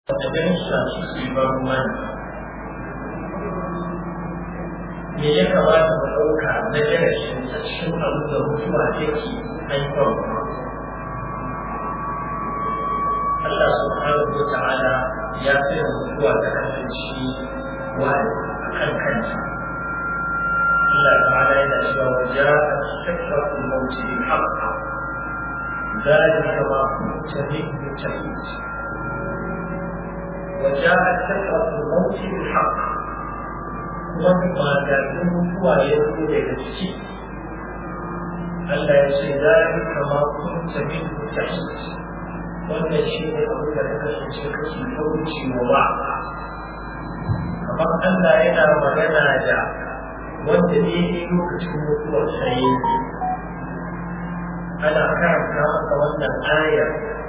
da gansa suke bar mana me ya kamata mu ɗauka na darasin a cikin abin da mutuwa take haifarwa Allah subhanahu wa ta'ala ya tsaya mutuwa ta kasance wa kan kanta Allah ta'ala yana cewa wa ja'a sakratul maut bil haqq ذلك ما كنت منه تحيد وجاءت سكرة الموت بالحق ومما كان هو يقول لنفسه ألا يسيران كما كنت منه تحيد wannan shi ne abu da ta kasance kashi kauci wa ba kamar Allah yana magana da wanda ne ne lokacin mutuwar sai ana karanta masa wannan aya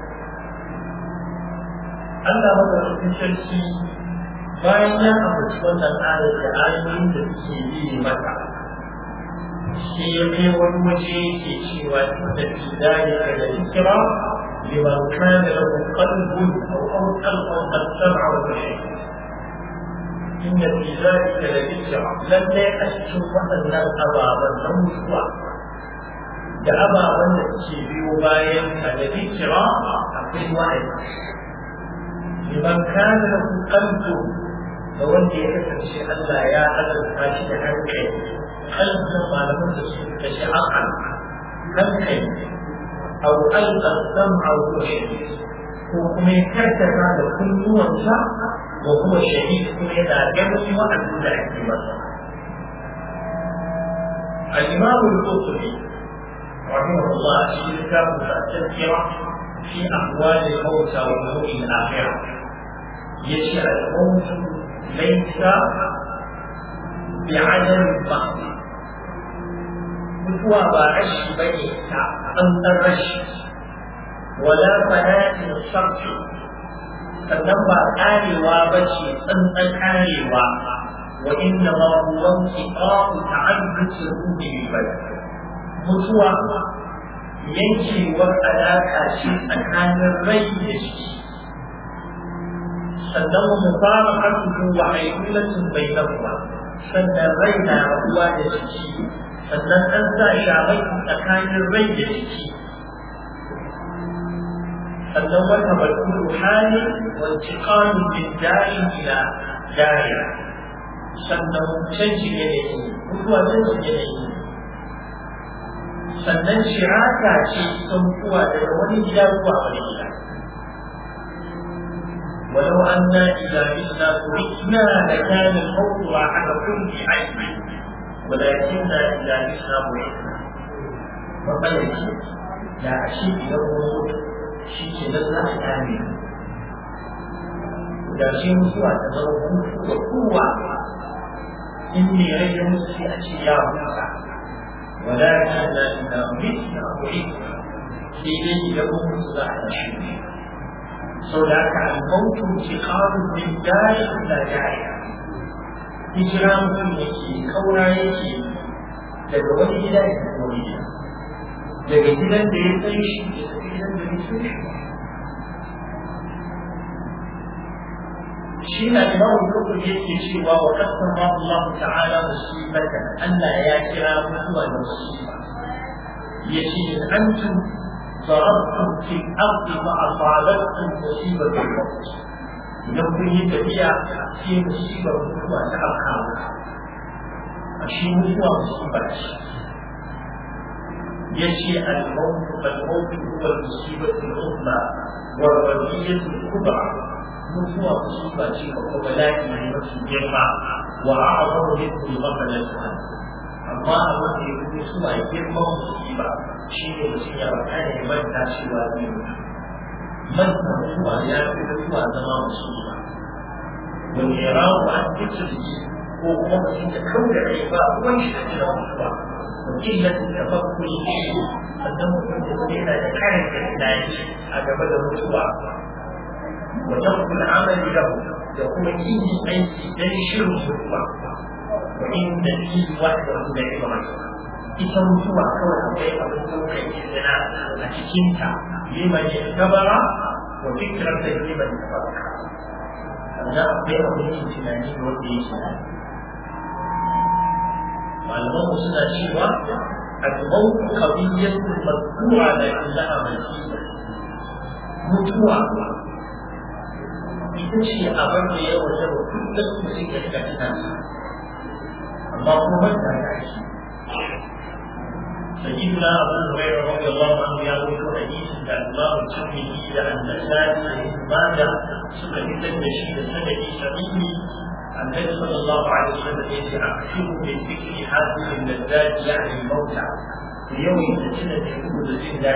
Allah madaukakin sarki bayan ya ambaci wannan aya da ayoyin da suke yi mata sai ya kai wani waje yake cewa inda fi dalika da ikra liman kana lahu qalbun aw alqa qad sam'a wa shay'a inna fi dalika la ikra lalle a cikin waɗannan ababen na mutuwa da ababen da suke biyo bayan ka da ikra akwai wa'azi liman kana lahu qalbun da wanda ya kasance Allah ya azurta shi da hankali kalbin malaman da su kashe akal hankali أو ألقى السمع وهو شهيد وكما يكتب هذا كل وانسى وهو شهيد كما يتعجبني وأن لا أكتب الإمام القرطبي رحمه الله في كتاب التذكرة في أحوال الموتى وأمور الآخرة يشاء الموت ليس بعدم البحث mutuwa ba rashi ba ne ta tsantsar rashi wala fanatin sarfi sannan ba karewa ba ce tsantsan karewa wa inna ma huwa intiqa'u ta'addud ruhi bil badan mutuwa yankewar alaƙa ce tsakanin rai da shi sannan mu fara hakuku wa haikulatun bai sannan rai na rabuwa da jiki sannan an sa shamai tsakanin rai da jiki sannan wata barkuru hali wanci kanun bin dari ila dari sannan canji yanayi mutuwa canji yanayi sannan shirata ce kuwa daga wani gida zuwa wani gida ولو أنا إذا متنا تركنا لكان الموت راحة كل عين ولكننا إذا متنا بعثنا وقال لا أشيء يوم شيء لله آمين da shi mutuwa ta zama hutu da kowa in ne rage musu sai a ce ya huta walakin na ina mitna mu'idna sai dai idan mun mutu za a tashi sau da haka al-mautu tiqamu min dari ila dari hijira mutum yake kaura yake daga wani gida ya tafi wani gida daga gidan da ya san shi ya tafi gidan da ya san shi shi na imamu kufur yake cewa wa kasama Allah ta'ala musibatan Allah ya kira mutuwa da musiba yace in antum ضربتم في الأرض فأصابتكم مصيبة الموت idan kun yi tafiya sai musibar mutuwa ta afka muku a shi mutuwa musiba ce ya ce al-mawtu al-mawtu huwa al-musibatu al-umma wa al-wadiyatu al-kubra mutuwa musiba ce ko kuma bala'i ne mafi girma wa a'zamu min al-ghaflati amma abin da ya fi mutuwa girman musiba shi ne mutum ya faɗa ne ya manta cewa zai mutu manta mutuwa ya fi mutuwa zama musiba wani ya rawu an fikirki ko kuma mutum ya kau da rai ba ruwan shi da jira mutuwa wa killatin da bakkuli sannan mutum da zai yana da karin da tunani a gaba da mutuwa wa tafkul amali lahu da kuma kin yin aiki dan shirin mutuwa wa inda fi wahdahu da ibadatu ita mutuwa kawai akwai abin ɗaukar izina a cikinta liman ya gabara wa fikirar da liman ya farka sannan akwai abin yin tunani da wanda ya tunani malaman mu suna cewa الموت قضية مذكورة لكنها منسية mutuwa ita ce abin da ya waje wa kullum mutum ya shiga tunansa amma kuma ta tashi سيدنا أبو هريرة رضي الله عنه يروي حديث عن الإمام الترمذي عن النسائي وابن ماجه سنة التشهيد سنة سعيد النبي صلى الله عليه وسلم يتعقبه بالذكر حاسس اللذات يعني الموتى في يوم السنة يقول الزندات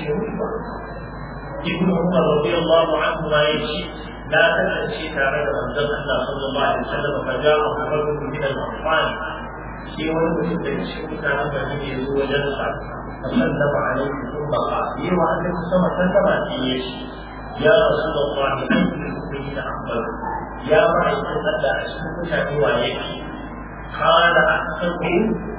ابن عمر رضي الله عنهما يشي لا تنسي تعالى من الله صلى الله عليه وسلم فجاءه رجل من الأطفال sai wani mutum da shi mutanen gari ne zo wajen sa fa sallama alaihi thumma qala yi wa annabi sama sallama ce ya shi ya rasulullah ayyul mu'minina afdal ya ma'aikin Allah a cikin mutane wa yake qala ahsabu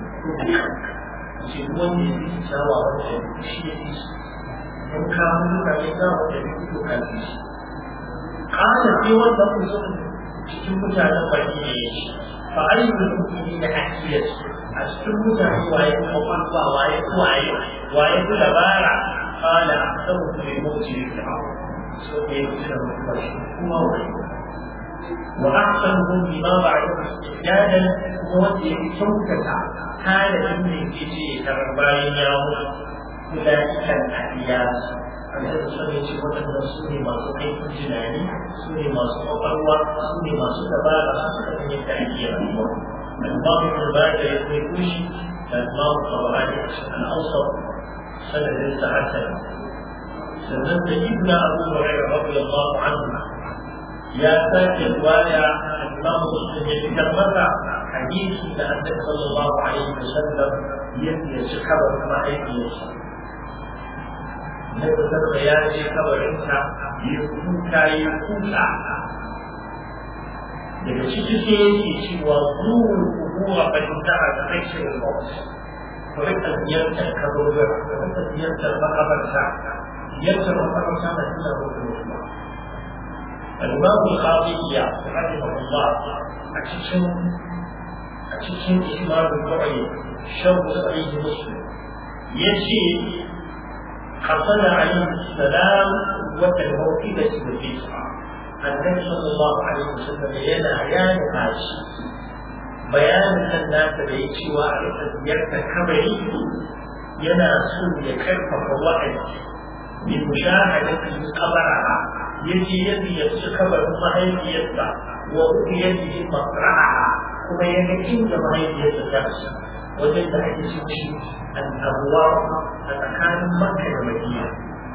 ce wanda ya fi shawa wanda shi ya fi in ka mutu ka ne za wanda ya fi ka fi shi qala sai wanda mutum cikin mutanen gari ne ya shi فأي المؤمنين أحيت أشتمت وعيد وقلبا وعيد وعيد وعيد لبارع قال أحسبت للموت بالفعل سوف يكسر هو وعيد وأحسنهم بما بعده استعدادا مودي شوكة كان ابن كيشي كرباين يوم أولئك الأحياء annabi sun yi ce waɗanda su ne masu aikin tunani su ne masu ƙwaƙwalwa su ne masu dabara su suka san yadda ake rayuwa al-babu da ba da ya kai kushi da al-babu tabarani a cikin al-awsat sanadin sa hasan sannan da ibn abu hurairah radiyallahu anhu ya sake riwaya al-imam muslim ya fitar masa hadisi da annabi sallallahu alaihi wasallam ya ci kabar mahaifiyarsa na kusan da ya ce kabarinsa ya kuka ya kuka daga ciki sai yake cewa zuwa kubuwa ba ta tara da kashe maut ku rika ziyartar kaburbura ku rika ziyartar makabarta ziyartar makabarta na tuna muku mutuwa الإمام الخاطبية رحمه الله أتشن أتشن إسماعيل الدعي شر صحيح مسلم يجي حصل عليه السلام وتالموئدة والإسراء النبي صلى الله عليه وسلم ينا عيان هاشي بيان الناس بيتي وعرف زيارة كبري ينا سوء يكرف فوائد بمشاهدة قبرها يجي يدي يسي كبر مهيبيتها وأبيده مقرعها كما يجي إن مهيبيتها wajen da ake cin shi al'abuwa a tsakanin makka da madina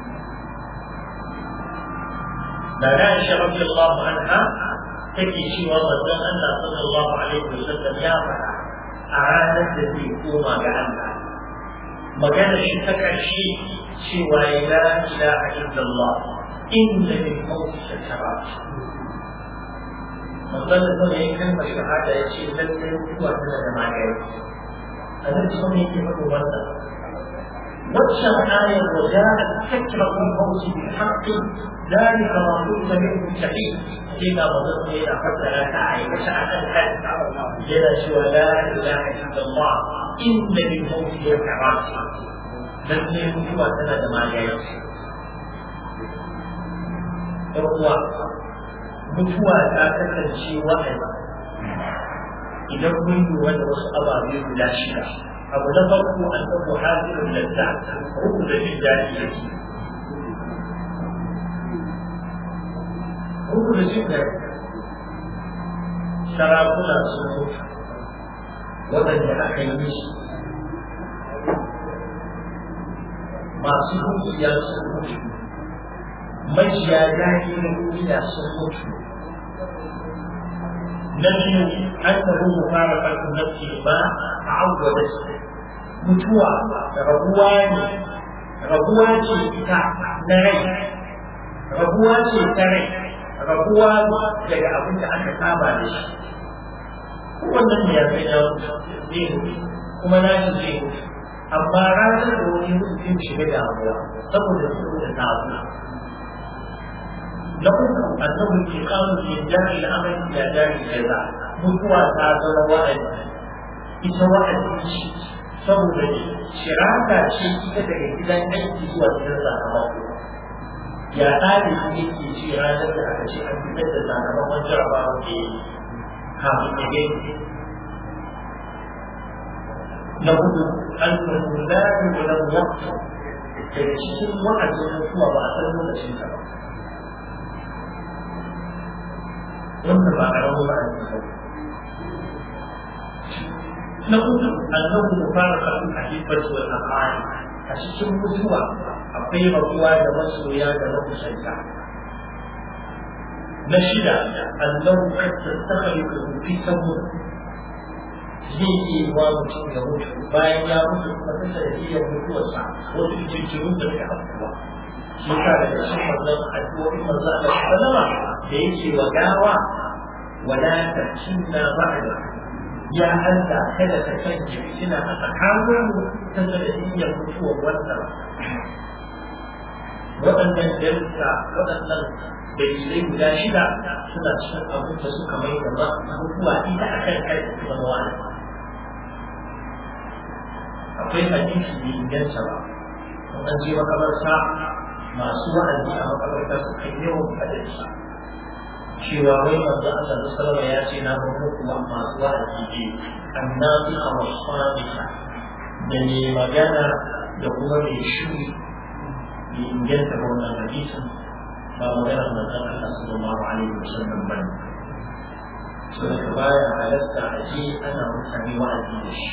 da na shi rabbi Allah anha take cewa manzon Allah sallallahu alaihi wasallam ya faɗa a ranar da zai koma ga Allah magana shi ta ƙarshe cewa la ilaha illallah inna lil mawti sakarat manzon Allah ya yi kalmar shahada ya ce lallai mutuwa tana da magani الذي سمي في حكومتنا واتشر آية وجاءت فكرة الموت بالحق ذلك ما كنت منه شهيد فيما ظننت إلى حتى لا تعي وسعة الحد إلى سوى لا إله إلا الله إن للموت يكرات لن يموت وسند ما يأتي يقوى mutuwa ta kasance wa'azi idan mun lura da wasu ababe guda shida abu na farko an ɗauko hasirin ladda uku da jin daɗi yake uku da jin daɗi sarakuna sun mutu waɗanda aka yi musu masu dukiya sun mutu majiya daɗi na duniya sun mutu نفي أنه مفارقة النفس ما تعودت mutuwa rabuwa ne rabuwa ce ita na rai rabuwa ce ta rai rabuwa daga abin da aka saba da shi wannan ne ya san ya zai mutu kuma na shi zai mutu amma ranar da wani mutu zai shiga damuwa saboda saboda tabu na uku annahu intiqalu min dari al-amal ila dari jaza mutuwa ta zama wa'adi ita wa'adi ce saboda shiraka ce ita daga gidan aiki zuwa gidan sakamako ya ɗalibi yake ce ranar da aka ce an fitar da sakamakon jarabawa ke kafin ya gani na hudu an kuma lafi wajen wakta daga cikin wa'azin mutuwa ba a san lokacin ta ba wanda ba a rabu ba a cikin na hudu annabu mubarakatu a hibbat wal aqali a cikin mutuwa akwai rabuwa da masoya da makusanta na shida annabu kad tastakhlifu fi sabr zai iya wa mutum ya mutu bayan ya mutu kuma ta sanadiyar mutuwarsa wasu jirgin da ke afkuwa shi sa daga cikin wannan addu'o'in manzo Allah sallama da yake wa gawa wala takinna ba'da ya Allah kada ka sanya fitina a tsakanin mu ta sanadiyyar mutuwar wannan waɗannan darussa waɗannan dalilai guda shida suna cikin abin da suka mai da mutuwa ita a kan kai kuma wani akwai hadisi da inganta ba an je makabarta masu wa'azi a makabarta su kan yawan fadarsa cewa wai manzo Allah da sallama ya ce na ba muku masu wa'azi ne annabi a wasfaniha da ne magana da kuma mai shuri da inganta ba wannan hadisin ba magana manzon Allah sallallahu alaihi wasallam bane so da baya halatta a je ana mutane wa'azi da shi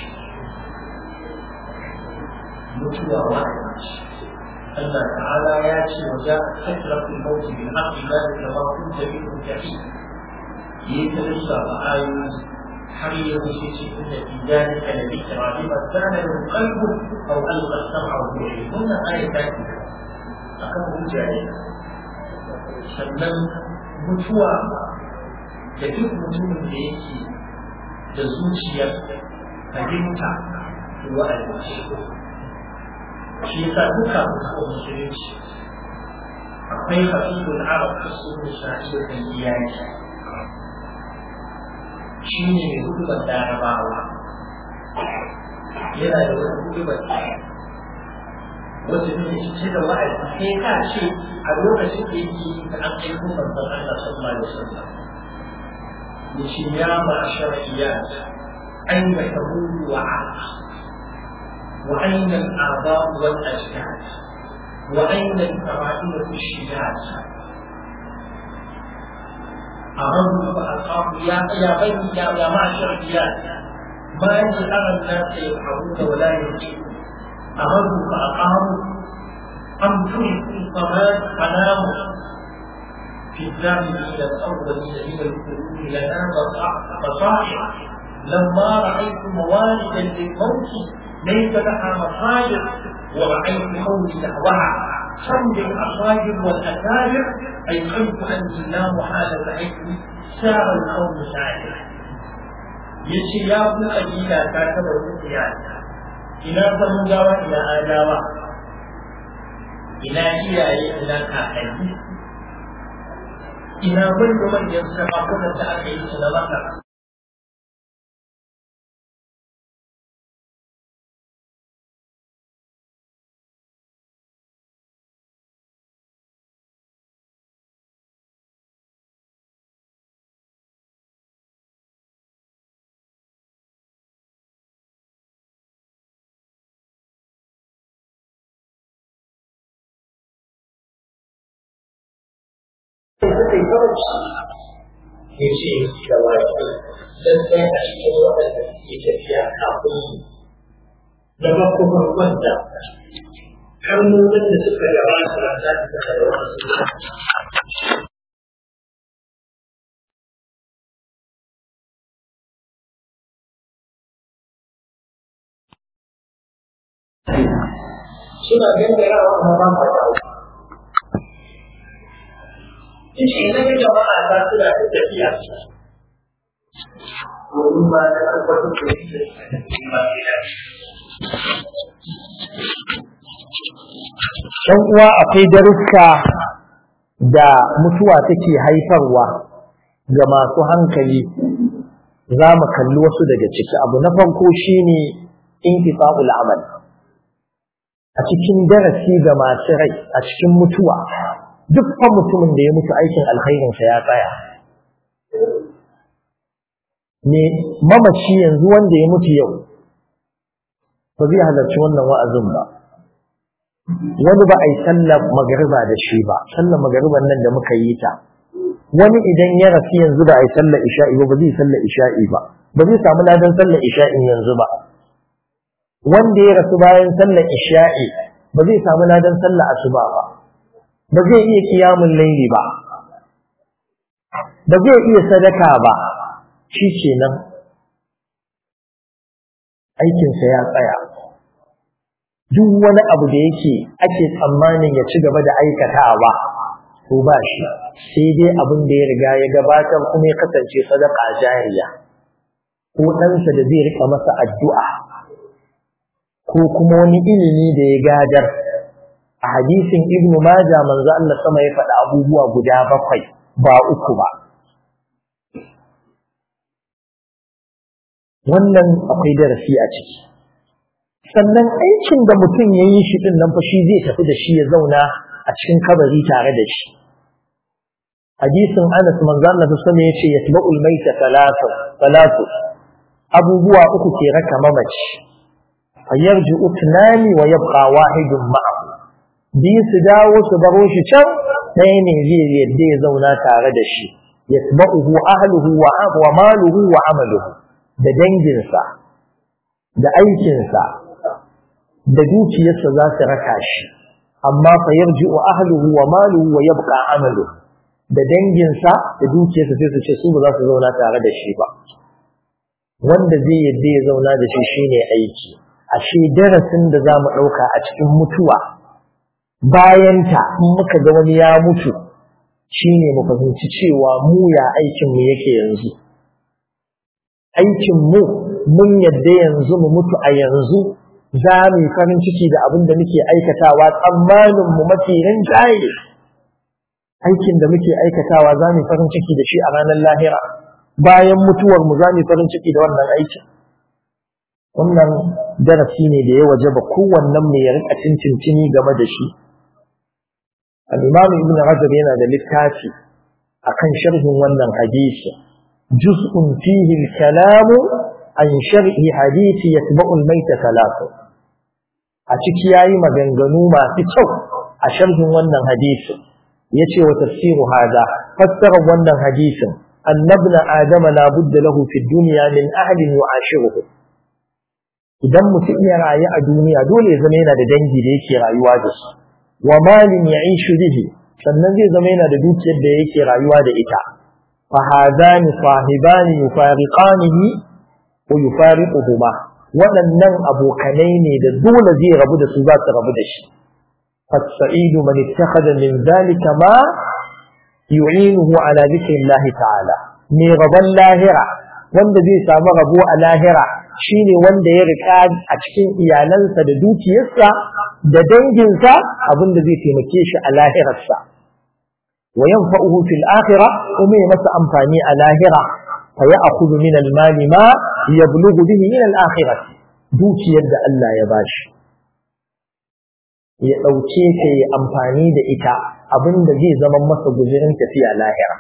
mutuwa wa'azi Allah ta'ala ya ce wa za a tattara fi mawuti bin haƙi ba da kama kun tafi kun tafi yi ta lissa ba ayoyi har ya wuce ce inda fi zalika da bi kira bi ba zana da qalbu aw alqa sam'a wa bihi wannan aya ta ce akan hujja ne sannan mutuwa da duk mutumin da yake da zuciyar fahimta wa'azi shi yasa duka mutuwa musulunci akwai hafizul arab ta sunu sa'idar da iyali shi ne mai hudubar larabawa yana da wani hudubar wacce take cike da wa'azi sai ka ce a lokacin da yake da an aiko manzon Allah sallallahu alaihi wasallam yace ya ma'ashar iyad aina tabulu wa'ad وأين الآباء والأجداد وأين الكبائر في الشجاج أرد فأصحاب يا يا بني يا يا معشر الرجال ما لي أرى الناس يفعلون ولا يرجعون أرد فأقاموا أم تركوا الصلاة فناموا في الزامنين الأولين من القلوب لنا بصائر لما رأيت موالدا للموت ليس لها مصادر ورأيت قولي نحوها صمد الأصاجر والأكابر أيقنت أني لا محالة عندي سار القوم سائر yace ya ku kabila ta taba rukiya ina samudawa ina adawa ina iyaye ina kakanni ina wanda manyan sarakunan da aka yi su na maka suka yi kawanci ya ce da wato don sai a cikin waɗanda suke tafiya kafin su da kuma wanda kalmomin da suka gabata da za su suka da wasu suna gangarawa amma ba ma da Ishi na ga jama'a ta suna da tafiya. Domin ba na tabbatar da shi ba Ɗan uwa akwai darussa da mutuwa take haifarwa ga masu hankali za mu kalli wasu daga ciki abu na farko shine inqita'ul amal a cikin darasi ga masu rai a cikin mutuwa dukkan mutumin da ya mutu aikin alkhairinsa ya tsaya ne mamaci yanzu wanda ya mutu yau ba zai halarci wannan wa'azin ba wani ba a yi sallar magariba da shi ba sallar magariban nan da muka yi ta wani idan ya rasu yanzu ba a yi sallar isha'i ba ba zai sallar isha'i ba ba zai samu ladan sallar isha'in yanzu ba wanda ya rasu bayan sallar isha'i ba zai samu ladan sallar asuba ba ba zai iya kiyamun laili ba ba zai iya sadaka ba shi kenan aikinsa ya tsaya duk wani abu da yake ake tsammanin ya ci gaba da aikatawa ko ba shi sai dai abin da ya riga ya gabatar kuma ya kasance sadaka jariya ko ɗansa da zai rika masa addu'a ko kuma wani ilimi da ya gadar a hadisin ibn Majah manzo Allah sama ya faɗa abubuwa guda bakwai ba uku ba wannan akwai darasi a ciki sannan aikin da mutum ya yi shi din nan fa shi zai tafi da shi ya zauna a cikin kabari tare da shi hadisin Anas manzo Allah sama ya ce yatba'ul maita salatu salatu abubuwa uku ke raka mamaci fayarji'u tunani wa yabqa wahidun ma'ahu biyu su dawo su baro shi can ɗaya ne zai yadda ya zauna tare da shi yatba'uhu ahluhu wa wa maluhu wa amaluhu da danginsa da aikinsa da dukiyarsa za su raka shi amma fa yarji'u ahluhu wa maluhu wa yabqa amaluhu da danginsa da dukiyarsa sai su ce su ba za su zauna tare da shi ba wanda zai yadda ya zauna da shi shine aiki ashe darasin da za mu ɗauka a cikin mutuwa bayanta in muka ga wani ya mutu shine mu fahimci cewa mu ya aikin mu yake yanzu aikin mu mun yadda yanzu mu mutu a yanzu za mu yi farin ciki da abin da muke aikatawa tsammanin mu mafi rinjaye aikin da muke aikatawa za mu yi farin ciki da shi a ranar lahira bayan mutuwar mu za mu yi farin ciki da wannan aikin wannan darasi ne da ya waje ba kowannen mu ya rika cincini game da shi al-imam ibn rajab yana da littafi akan sharhin wannan hadisi juz'un fihi al-kalam an sharhi hadisi yatba'u al-mayta salatu a ciki yayi maganganu masu kyau a sharhin wannan hadisi yace wa tafsiru hada fassara wannan hadisin annabna adama la budda lahu fi dunya min ahlin yu'ashiruhu idan mutum ya rayu a duniya dole ya zama yana da dangi da yake rayuwa da su wa malin ya'ishu bihi sannan zai zama yana da dukiyar da yake rayuwa da ita fa hadani sahibani yufariqanihi wa yufariquhuma waɗannan abokanai ne da dole zai rabu da su za su rabu da shi فالسعيد من اتخذ من ذلك ما يعينه على ذكر الله تعالى mai rabon lahira wanda zai samu rabo a lahira shine wanda ya rika a cikin iyalansa da dukiyarsa da danginsa abinda zai taimake shi a lahirarsa wa yanfa'uhu fil akhirah kuma ya masa amfani a lahira fa ya'khudhu min al mali ma yablughu bihi ila al akhirah dukiyar da Allah ya bashi ya ɗauke ta yi amfani da ita abinda zai zama masa guzirin tafiya lahira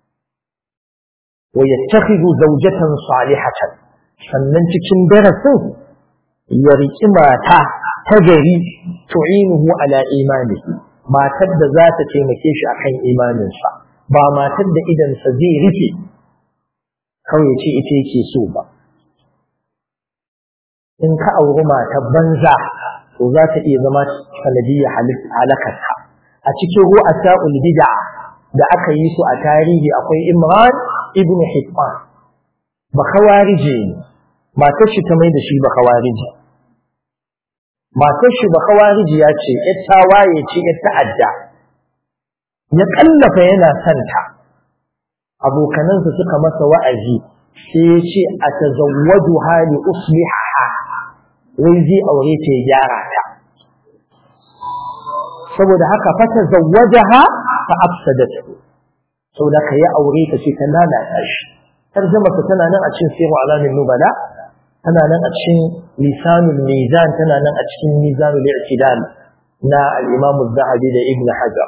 wa yattakhidhu zawjatan salihatan sannan cikin darasin ya riki mata ta gari tu'inuhu ala imanihi matar da za ta taimake shi akan imaninsa ba matar da idansa zai rufe kawai ce ita yake so ba in ka auri matar banza to za ta iya zama sanadiyya halakarka a cikin ru'asa bid'a da aka yi su a tarihi akwai Imran ibn Hibban ba khawarije ne matar shi ta mai da shi ba khawarije matar shi ba khawarije ya ce yar tawaye ce yar ta'adda ya kallafa yana santa abokanansa suka masa wa'azi sai ya ce a tazawwaju hali usliha wai zai aure ta ya gyara ta saboda haka fata zawwajaha fa afsadatu saboda ka yi aure ta ce ta lalata shi tarjama ta tana nan a cikin sirru alamin nubala tana nan a cikin lisanul mizan tana nan a cikin mizanul i'tidal na al-imam az-zahabi da ibn hajar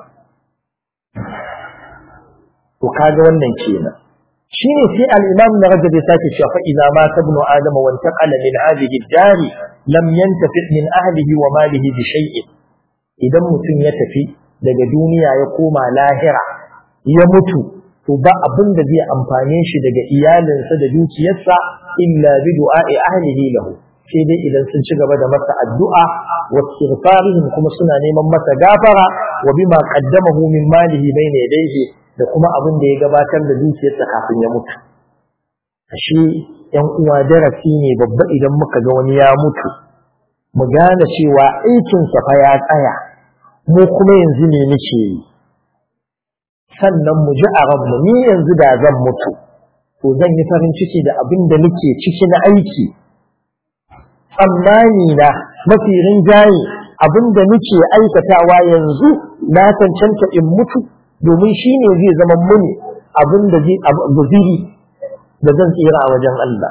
to kaga wannan kenan shine sai al-imam na rajab ya sake cewa fa idza ma tabnu adama wa intaqala min hadhihi ad-dar lam yantafi min ahlihi wa malihi bi shay'in idan mutum ya tafi daga duniya ya koma lahira ya mutu to ba abin da zai amfane shi daga iyalinsa da dukiyarsa illa bi du'a'i ahlihi lahu sai dai idan sun ci gaba da masa addu'a wa istighfarihim kuma suna neman masa gafara wa bima qaddamahu min malihi bayna yadayhi da kuma abin da ya gabatar da dukiyarsa kafin ya mutu ashe yan uwa darasi ne babba idan muka ga wani ya mutu mu gane cewa aikinsa fa ya tsaya mu kuma yanzu ne muke yi sannan mu ji a ranmu ni yanzu da zan mutu to zan yi farin ciki da abin da nake ciki na aiki tsammani na mafi rinjaye abin da nake aikatawa yanzu na cancanta in mutu domin shi ne zai zama muni abin da zai guziri da zan tsira a wajen Allah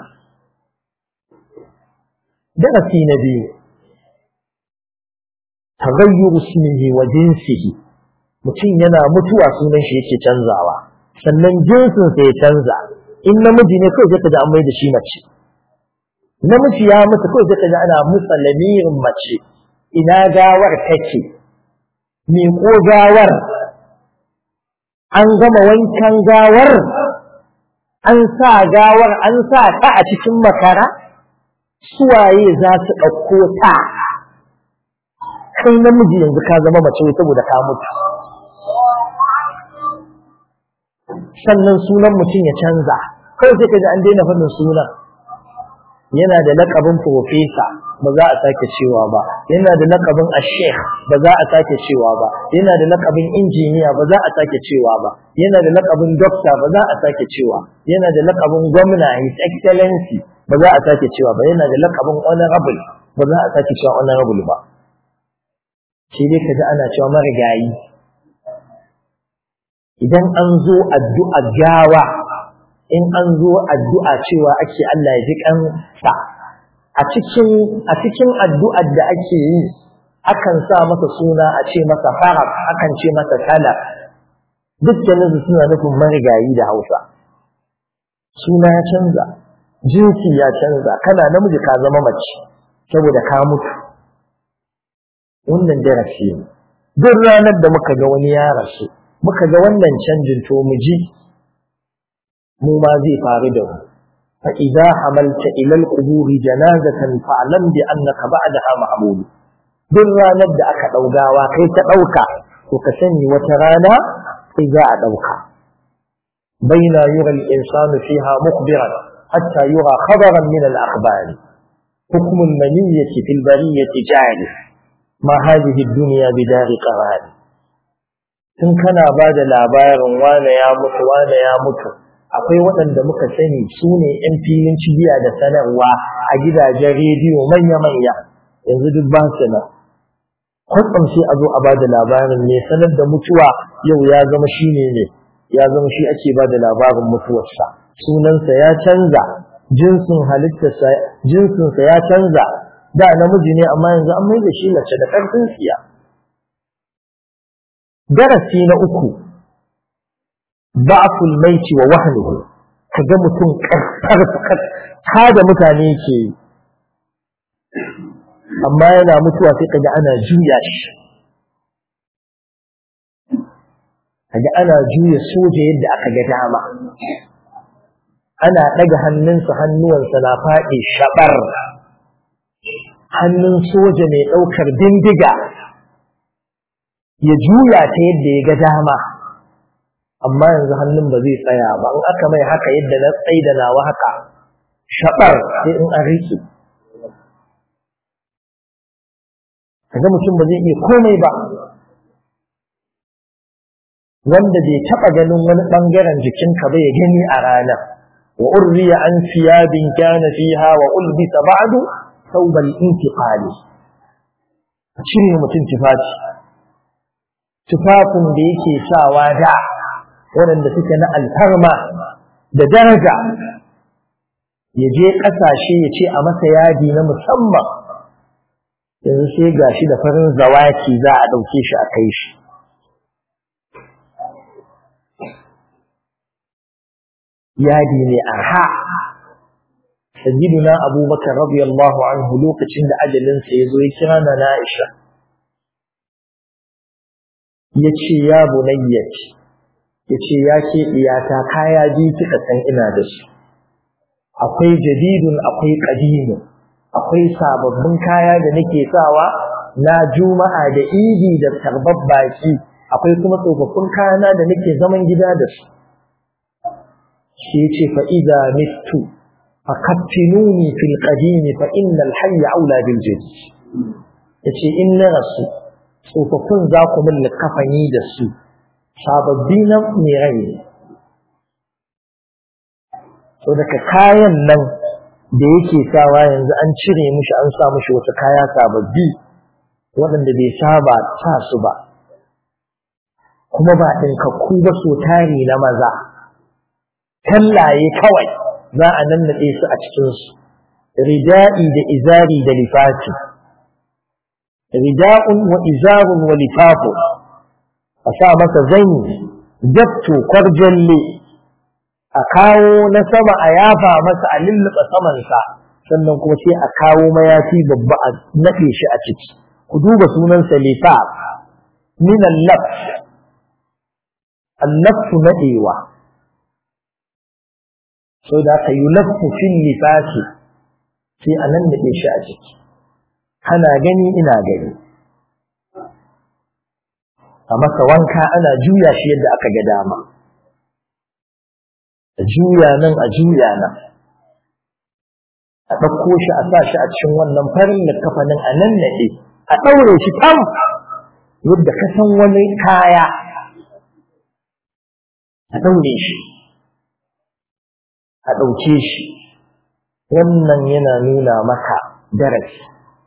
darasi na biyu tagayyuru ismihi wa jinsihi mutum yana mutuwa sunan shi yake canzawa sannan jinsin sa ya canza in namiji ne kawai zaka ji an mai da shi mace namiji ya mutu kawai zaka ji ana musa lamirin mace ina gawar take me ko gawar an gama wankan gawar an sa gawar an sa ta a cikin makara suwaye za su ɗauko ta kai namiji yanzu ka zama mace saboda ka mutu sannan sunan mutum ya canza kawai sai ka ji an daina faɗin sunan yana da laƙabin profesa ba za a sake cewa ba yana da laƙabin ashekh ba za a sake cewa ba yana da laƙabin injiniya ba za a sake cewa ba yana da laƙabin dokta ba za a sake cewa yana da laƙabin gwamna his excellency ba za a sake cewa ba yana da laƙabin honorable ba za a sake cewa honorable ba sai dai kaji ana cewa marigayi idan an zo addu'a gawa in an zo addu'a cewa ake Allah ya ji kansa a cikin a cikin addu'ar da ake yi akan sa masa suna a ce masa farab akan ce masa talab dukkanin su suna nufin marigayi da Hausa suna ya canza jinsi ya canza kana namiji ka zama mace saboda ka mutu wannan darasi ne duk ranar da muka ga wani ya rasu muka ga wannan canjin to mu ji mu ma zai faru da mu fa idza hamalta ila al-qubur janazatan fa'lam bi annaka ba'daha ma'mul duk ranar da aka daugawa kai ta dauka to ka sani wata rana sai za a dauka baina yura al-insanu fiha mukhbiran hatta yura khabaran min al-akhbar حكم المنية في البرية جاري ما هذه الدنيا بدار قرار tun kana ba da labarin wane ya mutu wane ya mutu akwai waɗanda muka sani su ne 'yan filin cibiya da sanarwa a gidajen rediyo manya-manya yanzu duk ba su nan kwatsam sai a zo a ba da labarin ne sanar da mutuwa yau ya zama shi ne ne ya zama shi ake ba da labarin mutuwarsa sunansa ya canza jinsin halittarsa jinsinsa ya canza da namiji ne amma yanzu an mai da shi mace da ƙarfin siya darasi na uku ba'ful maiti wa wahnuhu kaga mutum karfar ta da mutane ke amma yana mutuwa sai kaga ana juya shi kaga ana juya soja yadda aka ga dama ana ɗaga hannunsa hannuwansa na faɗi shaɓar hannun soja mai ɗaukar bindiga ya juya ta yadda ya ga dama amma yanzu hannun ba zai tsaya ba in aka mai haka yadda na tsaye da nawa haka shaɓar sai in an riƙe kaga mutum ba zai iya komai ba wanda bai taɓa ganin wani ɓangaren jikinka ba ya gani a ranar wa urriya an siyabin kana fiha wa ulbisa ba'du thawbal intiqali cire mutum tufafi tufafin da yake sawa da waɗanda suke na alfarma da daraja ya je ƙasashe ya ce a masa yadi na musamman yanzu sai ga shi da farin zawaki za a ɗauke shi a kai shi yadi ne arha sayyiduna abubakar radiyallahu anhu lokacin da ajalinsa ya zo ya kira na na'isha ya ce ya bunayyaci ya ce ya ke iyata kaya biyu kika san ina da su akwai jadidun akwai ƙadimin akwai sababbin kaya da nake sawa na juma'a da idi da tarbar baki akwai kuma tsofaffin kayana da nake zaman gida da su shi ce fa idza mittu fa kattinuni fil qadimi fa innal hayya aula bil jadid yace in na rasu tsofaffin za ku min kafani da su sababbi na mai rai so daga kayan nan da yake sawa yanzu an cire mishi an sa mishi wata kaya sababbi waɗanda bai saba sa su ba kuma ba ɗinkakku ba so tari na maza tallaye kawai za a nannaɗe su a cikinsu rida'i da izari da lifati rida'un wa izarun wa lifafu a sa masa zanyi datto kwarjalle a kawo na sama a yafa masa a lulluɓa samansa sannan kuma sai a kawo mayafi babba a naɗe shi a ciki ku duba sunansa lifa min allaf allafu naɗewa sau da aka yi lafu fil lifati sai a nan naɗe shi a ciki kana gani ina gani a masa wanka ana juya shi yadda aka ga dama a juya nan a juya nan a ɗauko shi a sa shi a cikin wannan farin kafanin a nan naɗe a ɗaure shi tam yadda ka san wani kaya a ɗaure shi a ɗauke shi wannan yana nuna maka darasi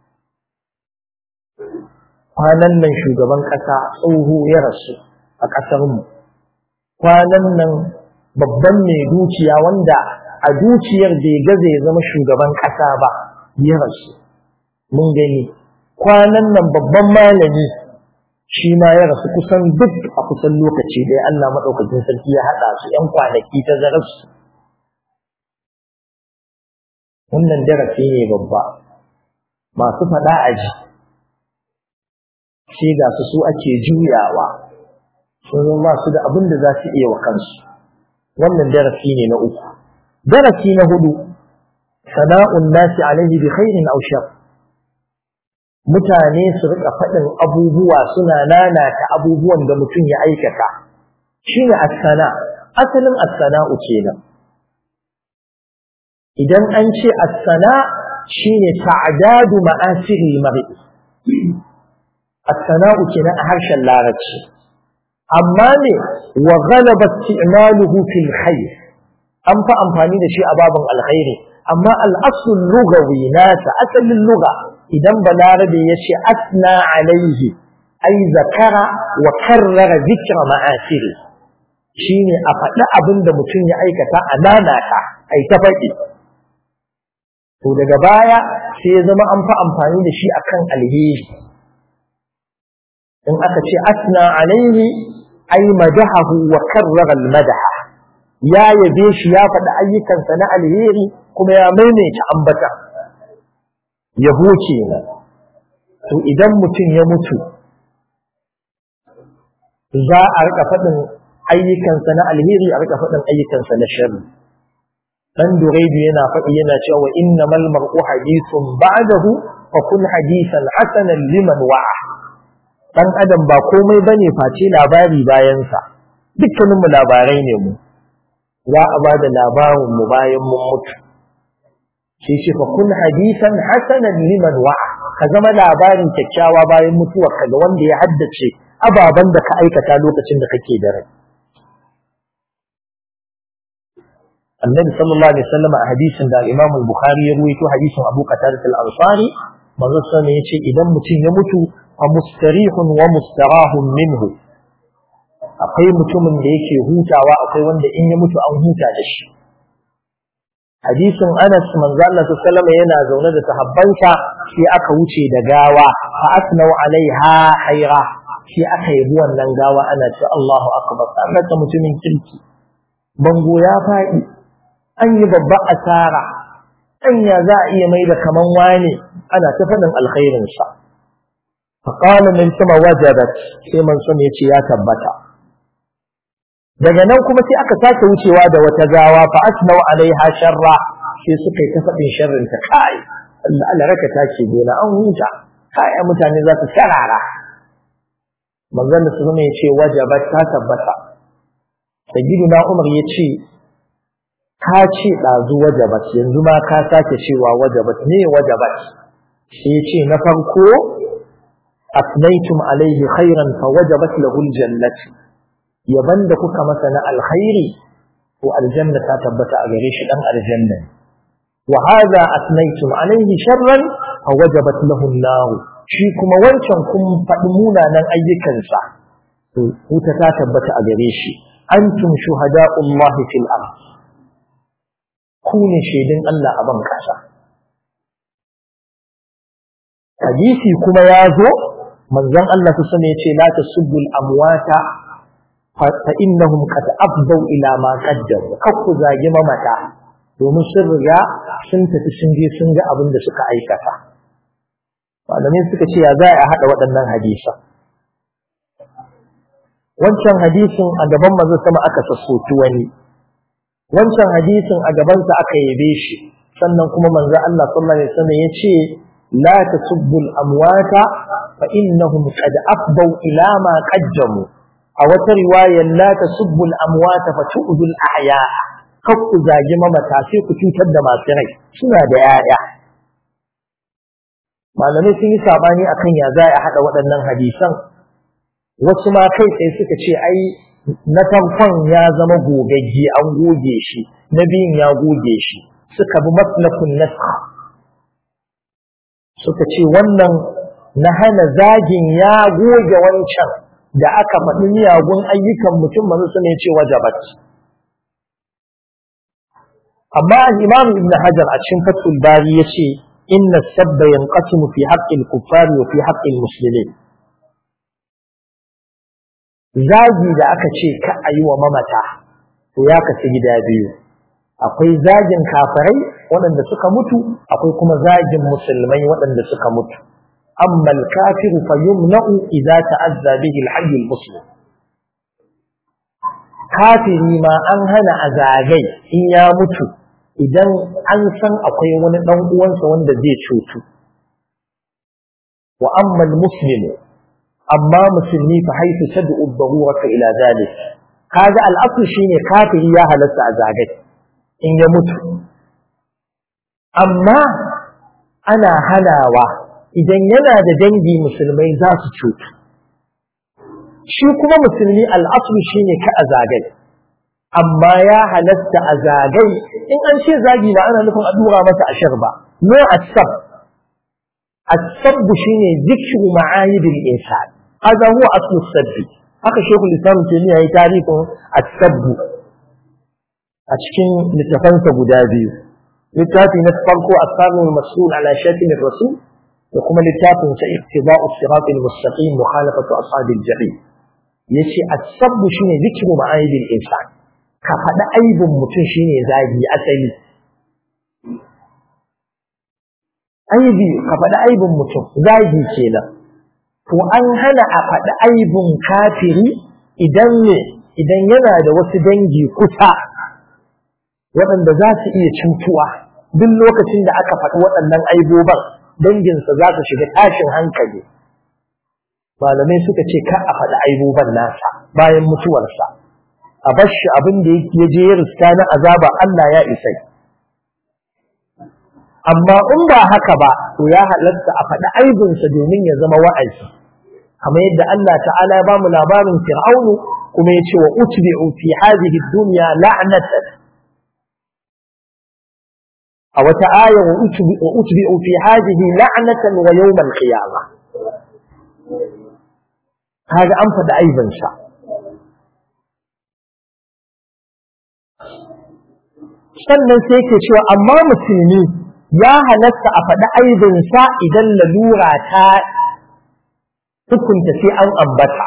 kwanan nan shugaban ƙasa tsoho ya rasu a ƙasarmu kwanan nan babban mai dukiya wanda a dukiyar da ya gaza ya zama shugaban ƙasa ba ya rasu mun gani kwanan nan babban malami shi ma ya rasu kusan duk a kusan lokaci ɗaya Allah maɗaukakin sarki ya haɗa su ‘yan kwanaki ta zararsu wannan darasi ne babba masu faɗa a ji sai ga su su ake juyawa sun ba su da abin da za su iya wa kansu wannan darasi ne na uku darasi na hudu sana'un nasi alaihi bi khairin aw shar mutane su rika faɗin abubuwa suna nanata abubuwan da mutum ya aikata shine as-sana asalin as-sana'u kenan idan an ce as-sana shine ta'dadu ma'asiri mar'i as-sana'u kenan a harshen larabci amma ne wa ghalaba isti'maluhu fil khair an fa amfani da shi a babin alkhairi amma al-asl lughawi nasa asalin lugha idan balarabe ya ce asna alaihi ai zakara wa karrara zikra ma'asiri shine a faɗi abin da mutum ya aikata a nanata ai ta faɗi to daga baya sai ya zama an fa amfani da shi akan alheri in aka ce asna alaihi ai madahahu wa karrara almadaha ya yabe shi ya faɗi ayyukansa na alheri kuma ya maimaita ambata yabo kenan to idan mutum ya mutu za a rika faɗin ayyukansa na alheri a rika faɗin ayyukansa na sharri dan duraidu yana faɗi yana cewa innamal mar'u hadithun ba'dahu fa kun hadisan hasanan liman wa'a dan adam ba komai bane face labari bayan sa dukkanin mu labarai ne mu za a ba da labarin mu bayan mun mutu shi ce fa kun hadisan hasanan liman wa'a ka zama labarin kyakkyawa bayan mutuwar ka ga wanda ya haddace ababen da ka aikata lokacin da kake da rai annabi sallallahu alaihi wasallam a hadisin da Imam al-Bukhari ya ruwaito hadisin Abu Qatadah al-Ansari manzo sallallahu yace idan mutum ya mutu fa mustarihun wa mustarahun minhu akwai mutumin da yake hutawa akwai wanda in ya mutu an huta da shi hadisin Anas manzo Allah sallallahu yana zaune da sahabbansa sai aka wuce da gawa fa asnau alaiha khaira sai aka yi wannan gawa ana ce Allahu akbar an rasa mutumin kirki bango ya faɗi an yi babba asara anya za a iya mai da kaman wane ana ta faɗin alkhairin sa fa qala min sama wajabat sai man sun yace ya tabbata daga nan kuma sai aka sake wucewa da wata gawa fa asnau alaiha sharra sai suka yi ta faɗin sharrin ta kai Allah Allah raka take gona an huta kai mutane za su sarara manzon da sunan ya ce wajabat ta tabbata sayyidina Umar ya ce ka ce ɗazu wajabat yanzu ma ka sake cewa wajabat ne wajabat sai ya ce na farko asnaitum alaihi khairan fa wajabat lahu aljannatu yaban da kuka masa na alkhairi to aljanna ta tabbata a gare shi dan aljanna wa hadha asnaytum alayhi sharran fa wajabat lahu an-nar shi kuma wancan kun faɗi munanan ayyukansa to wuta ta tabbata a gare shi antum shuhada'ullah fil ard ku ne shaidin Allah a ban kasa hadisi kuma ya zo manzon Allah su sani yace la tasubbul amwata فإنهم قد أفضوا إلى ما قدروا kakku zagi mamata domin sun riga sun tafi sun je sun ga abin da suka aikata malamai suka ce ya za a haɗa waɗannan hadisan wancan hadisin a gaban manzo sama aka sassoki wani wancan hadisin a gabansa aka yabe shi sannan kuma manzo Allah sallallahu alaihi wasallam ya ce la tasubbul amwata fa innahum qad afdau ila ma qaddamu a wata riwayar la tasubbu al-amwat fa tu'du al-ahya kar ku zagi mamata sai ku cutar da masu rai suna da yaya malamai sun yi sabani akan ya za a hada waɗannan hadisan wasu ma kai tsaye suka ce ai na farkon ya zama gogagge an goge shi na biyun ya goge shi suka bi maslakun nasakh suka ce wannan na hana zagin ya goge wancan da aka faɗi miyagun ayyukan mutum manzo su ne ce wajabat amma al-imam ibn hajar a cikin fathul bari yace inna sabba yanqasimu fi haqqi al-kuffari wa fi haqqi al-muslimin zagi da aka ce ka ayi wa mamata to ya kasu gida biyu akwai zagin kafirai waɗanda suka mutu akwai kuma zagin musulmai waɗanda suka mutu amma al-kafir fa yumna'u idza ta'azza bihi al-hayy al-muslim kafiri ma an hana a zagai in ya mutu idan an san akwai wani dan uwansa wanda zai cutu wa amma al-muslim amma musulmi fa haifu tad'u ad-darurata ila zalik kaga al-asl shine kafiri ya halatta a zagai in ya mutu amma ana hanawa idan yana da dangi musulmai za su cutu shi kuma musulmi al'aslu shine ka a zagai amma ya halatta a zagai in an ce zagi ba ana nufin a dura masa ashar ba no asab asab shine zikru ma'ayibul insan hada huwa aslu sabbi haka shekul islam taymiya yayi tarihin asabbu a cikin littafansa guda biyu littafi na farko asarul masul ala shatim rasul da kuma littafin sa ittiba'u siratal mustaqim mukhalafatu ashabil jahim yace asabbu shine zikru ma'ayibil insan ka faɗi aibin mutum shine zagi asali aibi ka faɗi aibin mutum zagi kenan to an hana a faɗi aibin kafiri idan ne idan yana da wasu dangi kusa waɗanda za su iya cutuwa duk lokacin da aka faɗi waɗannan aiboban danginsa za su shiga tashin hankali malamai suka ce ka a faɗi aiboban nasa bayan mutuwarsa a bar shi abin da ya je ya riska na azaba Allah ya isai amma in ba haka ba to ya halatta a faɗi aibinsa domin ya zama wa'azi kamar yadda Allah ta'ala ya bamu labarin fir'aunu kuma ya ce wa utbi'u fi hadhihi dunya la'natan a wata aya wa utbi'u fi hadhihi la'natan wa yawm al-qiyamah kaga an faɗi aibinsa sannan sai yake cewa amma musulmi ya halatta a faɗi aibinsa idan lalura ta hukunta sai an ambata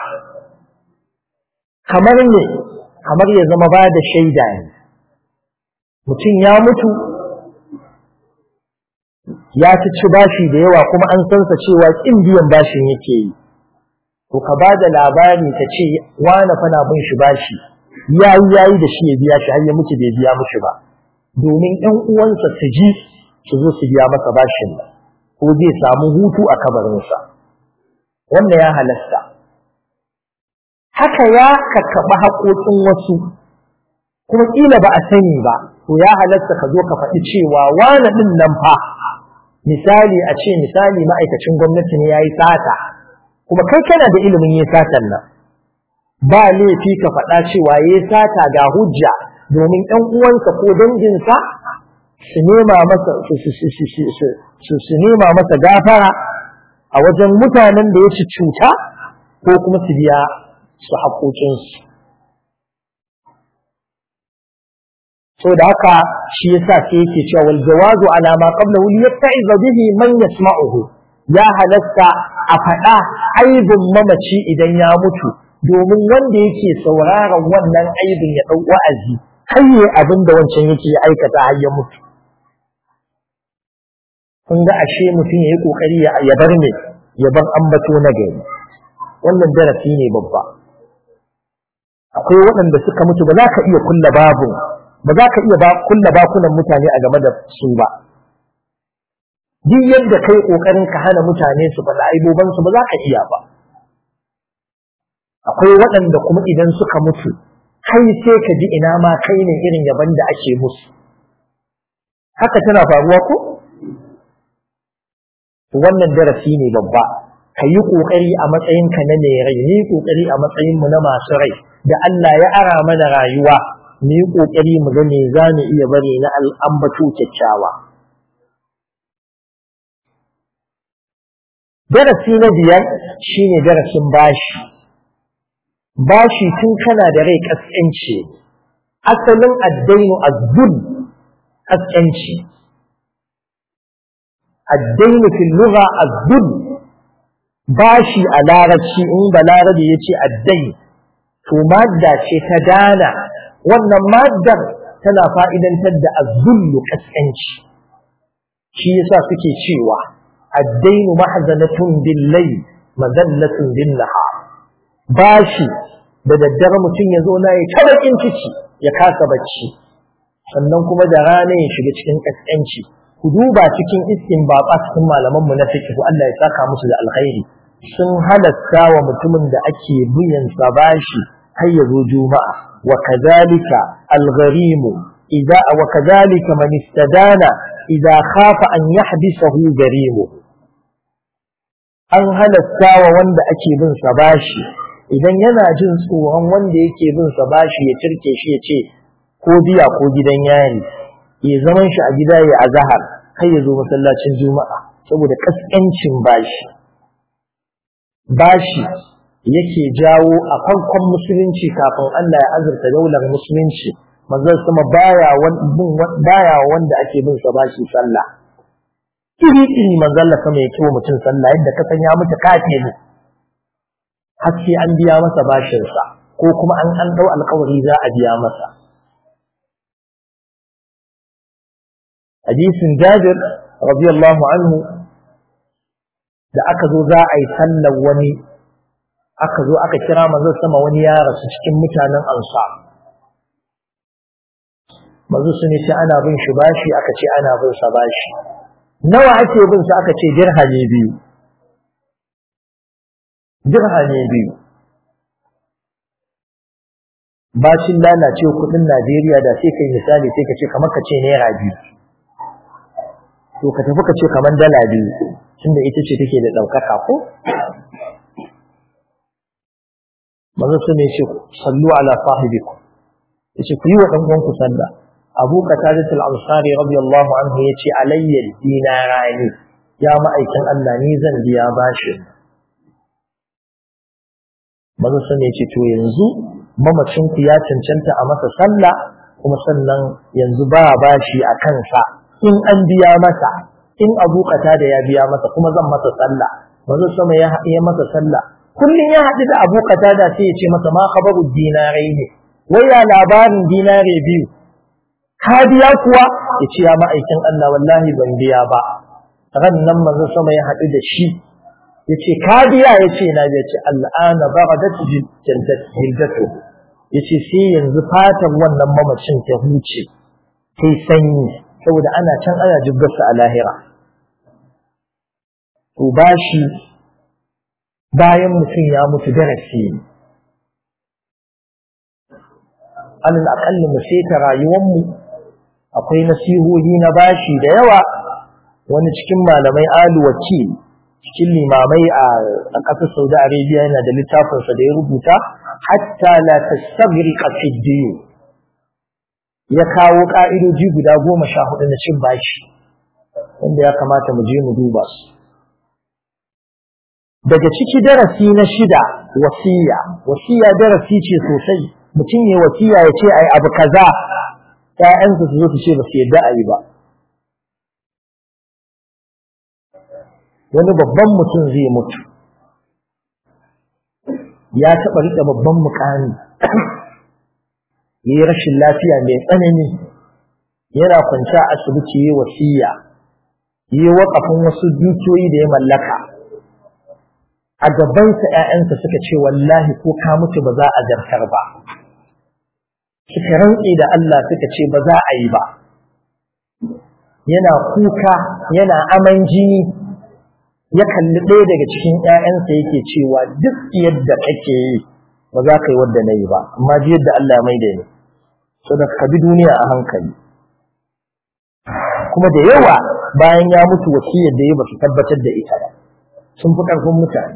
kamar ne kamar ya zama ba da shaida ne mutum ya mutu ya ci ci bashi da yawa kuma an sansa cewa kin biyan bashin yake yi to ka ba da labari ka ce wane fana bin shi bashi yayi yayi da shi ya biya shi har ya mutu bai biya mushi ba domin ƴan uwansa su ji su zo su biya masa bashin nan ko zai samu hutu a kabarinsa wannan ya halasta haka ya kakkaɓa haƙoƙin wasu kuma ƙila ba a sani ba to ya halasta ka zo ka faɗi cewa wane ɗin nan fa misali a ce misali ma'aikacin gwamnati ne ya yi sata kuma kai kana da ilimin yi satan nan ba laifi ka faɗa cewa ya yi sata ga hujja domin ɗan uwansa ko danginsa su nema masa su nema masa gafara a wajen mutanen da ya ci cuta ko kuma su biya su haƙoƙinsu so da haka shi yasa sai yake cewa wal jawazu ala ma qablahu li yatta'iza bihi man yasma'uhu ya halatta a faɗa aibin mamaci idan ya mutu domin wanda yake sauraron wannan aibin ya ɗau wa'azi har yi abin da wancan yake aikata har ya mutu kun ga ashe mutum ya yi ƙoƙari ya bar ne ya bar ambato na gari wannan darasi ne babba akwai waɗanda suka mutu ba za ka iya kulla babu ba za ka iya ba kulla bakunan mutane a game da su ba duk yadda kai kokarin ka hana mutane su faɗa aiboban su ba za ka iya ba akwai waɗanda kuma idan suka mutu kai sai ka ji ina ma kai ne irin yaban da ake musu haka tana faruwa ko wannan darasi ne babba ka yi ƙoƙari a matsayinka na mai rai ni ƙoƙari a matsayinmu na masu rai da Allah ya ara mana rayuwa mu yi ƙoƙari mu ga me za mu iya bari na al'ambato kyakkyawa. Darasi na biyar shi ne darasin bashi. Bashi tun kana da rai ƙasƙanci, asalin addainu azzul ƙasƙanci. Addainu fil lugha azzul bashi a larabci in balarabe ya ce addai to madda ce ta dana wannan maddar tana fa'idantar da azullu kaskanci shi yasa suke cewa addainu mahzanatun billai mazallatun bin nahar bashi da daddare mutum ya zo na ya tabakin ciki ya kasa bacci sannan kuma da rana ya shiga cikin kaskanci ku duba cikin iskin baba cikin malaman mu na fiqh Allah ya saka musu da alkhairi sun halatta wa mutumin da ake biyan sa bashi har ya zo juma'a wa kadhalika al-gharim idza wa kadhalika man istadana idza khafa an yahbisahu garim an halatta wa wanda ake bin sa bashi idan yana jin tsoron wanda yake bin sa bashi ya turke shi ya ce ko biya ko gidan yari ya zaman shi a gida ya azahar kai ya zo masallacin juma'a saboda kaskancin bashi bashi yake jawo a farkon musulunci kafin Allah ya azurta daular musulunci manzon sama baya baya wanda ake bin sa bashi sallah iri iri manzon Allah sama yake wa mutum sallah yadda ka san ya mutu kafe ne har sai an biya masa bashin sa ko kuma an an dau alƙawari za a biya masa hadisin Jabir radiyallahu anhu da aka zo za a yi sallar wani aka zo aka kira manzon sama wani ya rasu cikin mutanen ansa manzo sun ce ana bin shi bashi aka ce ana bin sa bashi nawa ake bin sa aka ce dirhami biyu dirhami biyu bashin lalace kudin Najeriya da sai kai misali sai ka ce kamar ka ce naira biyu to ka tafi ka ce kamar dala biyu tunda ita ce take da ɗaukaka ko manzo sun ce sallu ala sahibikum yace ku yi wa dan uwanku sallah abu qatadah al-ansari radiyallahu anhu yace alayya dinarani ya ma'aikin Allah ni zan biya bashi manzo sun ce to yanzu mamacin ku ya cancanta a masa sallah kuma sannan yanzu ba bashi a kansa in an biya masa in abu da ya biya masa kuma zan masa sallah manzo sama ya ya masa sallah kullun ya haɗu da abu da sai ya ce masa ma khabaru dinarai ne wai ya labarin dinare biyu ka biya kuwa ya ce ya ma'aikin Allah wallahi ban biya ba ran nan manzo sama ya haɗu da shi ya ce ka biya ya ce na biya ce al'ana baradat jildatu ya ce sai yanzu fatan wannan mamacin ta huce sai sanyi saboda ana can ana jibgarsa a lahira to bashi bayan mutum ya mutu darasi ne alal aƙalli mu seta rayuwarmu akwai nasihohi na bashi da yawa wani cikin malamai aluwaci cikin limamai a ƙasar saudi arabia yana da littafinsa da ya rubuta hatta la tastaghriqa fi ya kawo ka'idoji guda goma sha hudu na cin bashi wanda ya kamata mu je mu duba su daga ciki darasi na shida wasiya wasiya darasi ce sosai mutum ya wasiya ya ce ai abu kaza ƴaƴansa su zo su ce ba su yadda a yi ba wani babban mutum zai mutu ya taɓa riƙe babban mukami ya yi rashin lafiya mai tsanani yana kwanci a asibiti ya wasiya ya yi waƙafin wasu dukiyoyi da ya mallaka a gabansa ‘ya'yansa suka ce wallahi ko ka mutu ba za a zartar ba suka rantse da Allah suka ce ba za a yi ba yana kuka yana aman jini ya kalli ɗaya daga cikin ‘ya'yansa yake cewa duk yadda kake yi ba za ka yi wadda na yi ba amma ji yadda Allah mai da ni so da ka bi duniya a hankali kuma da yawa bayan ya mutu wasiyar da ya ba su tabbatar da ita ba sun fi ƙarfin mutane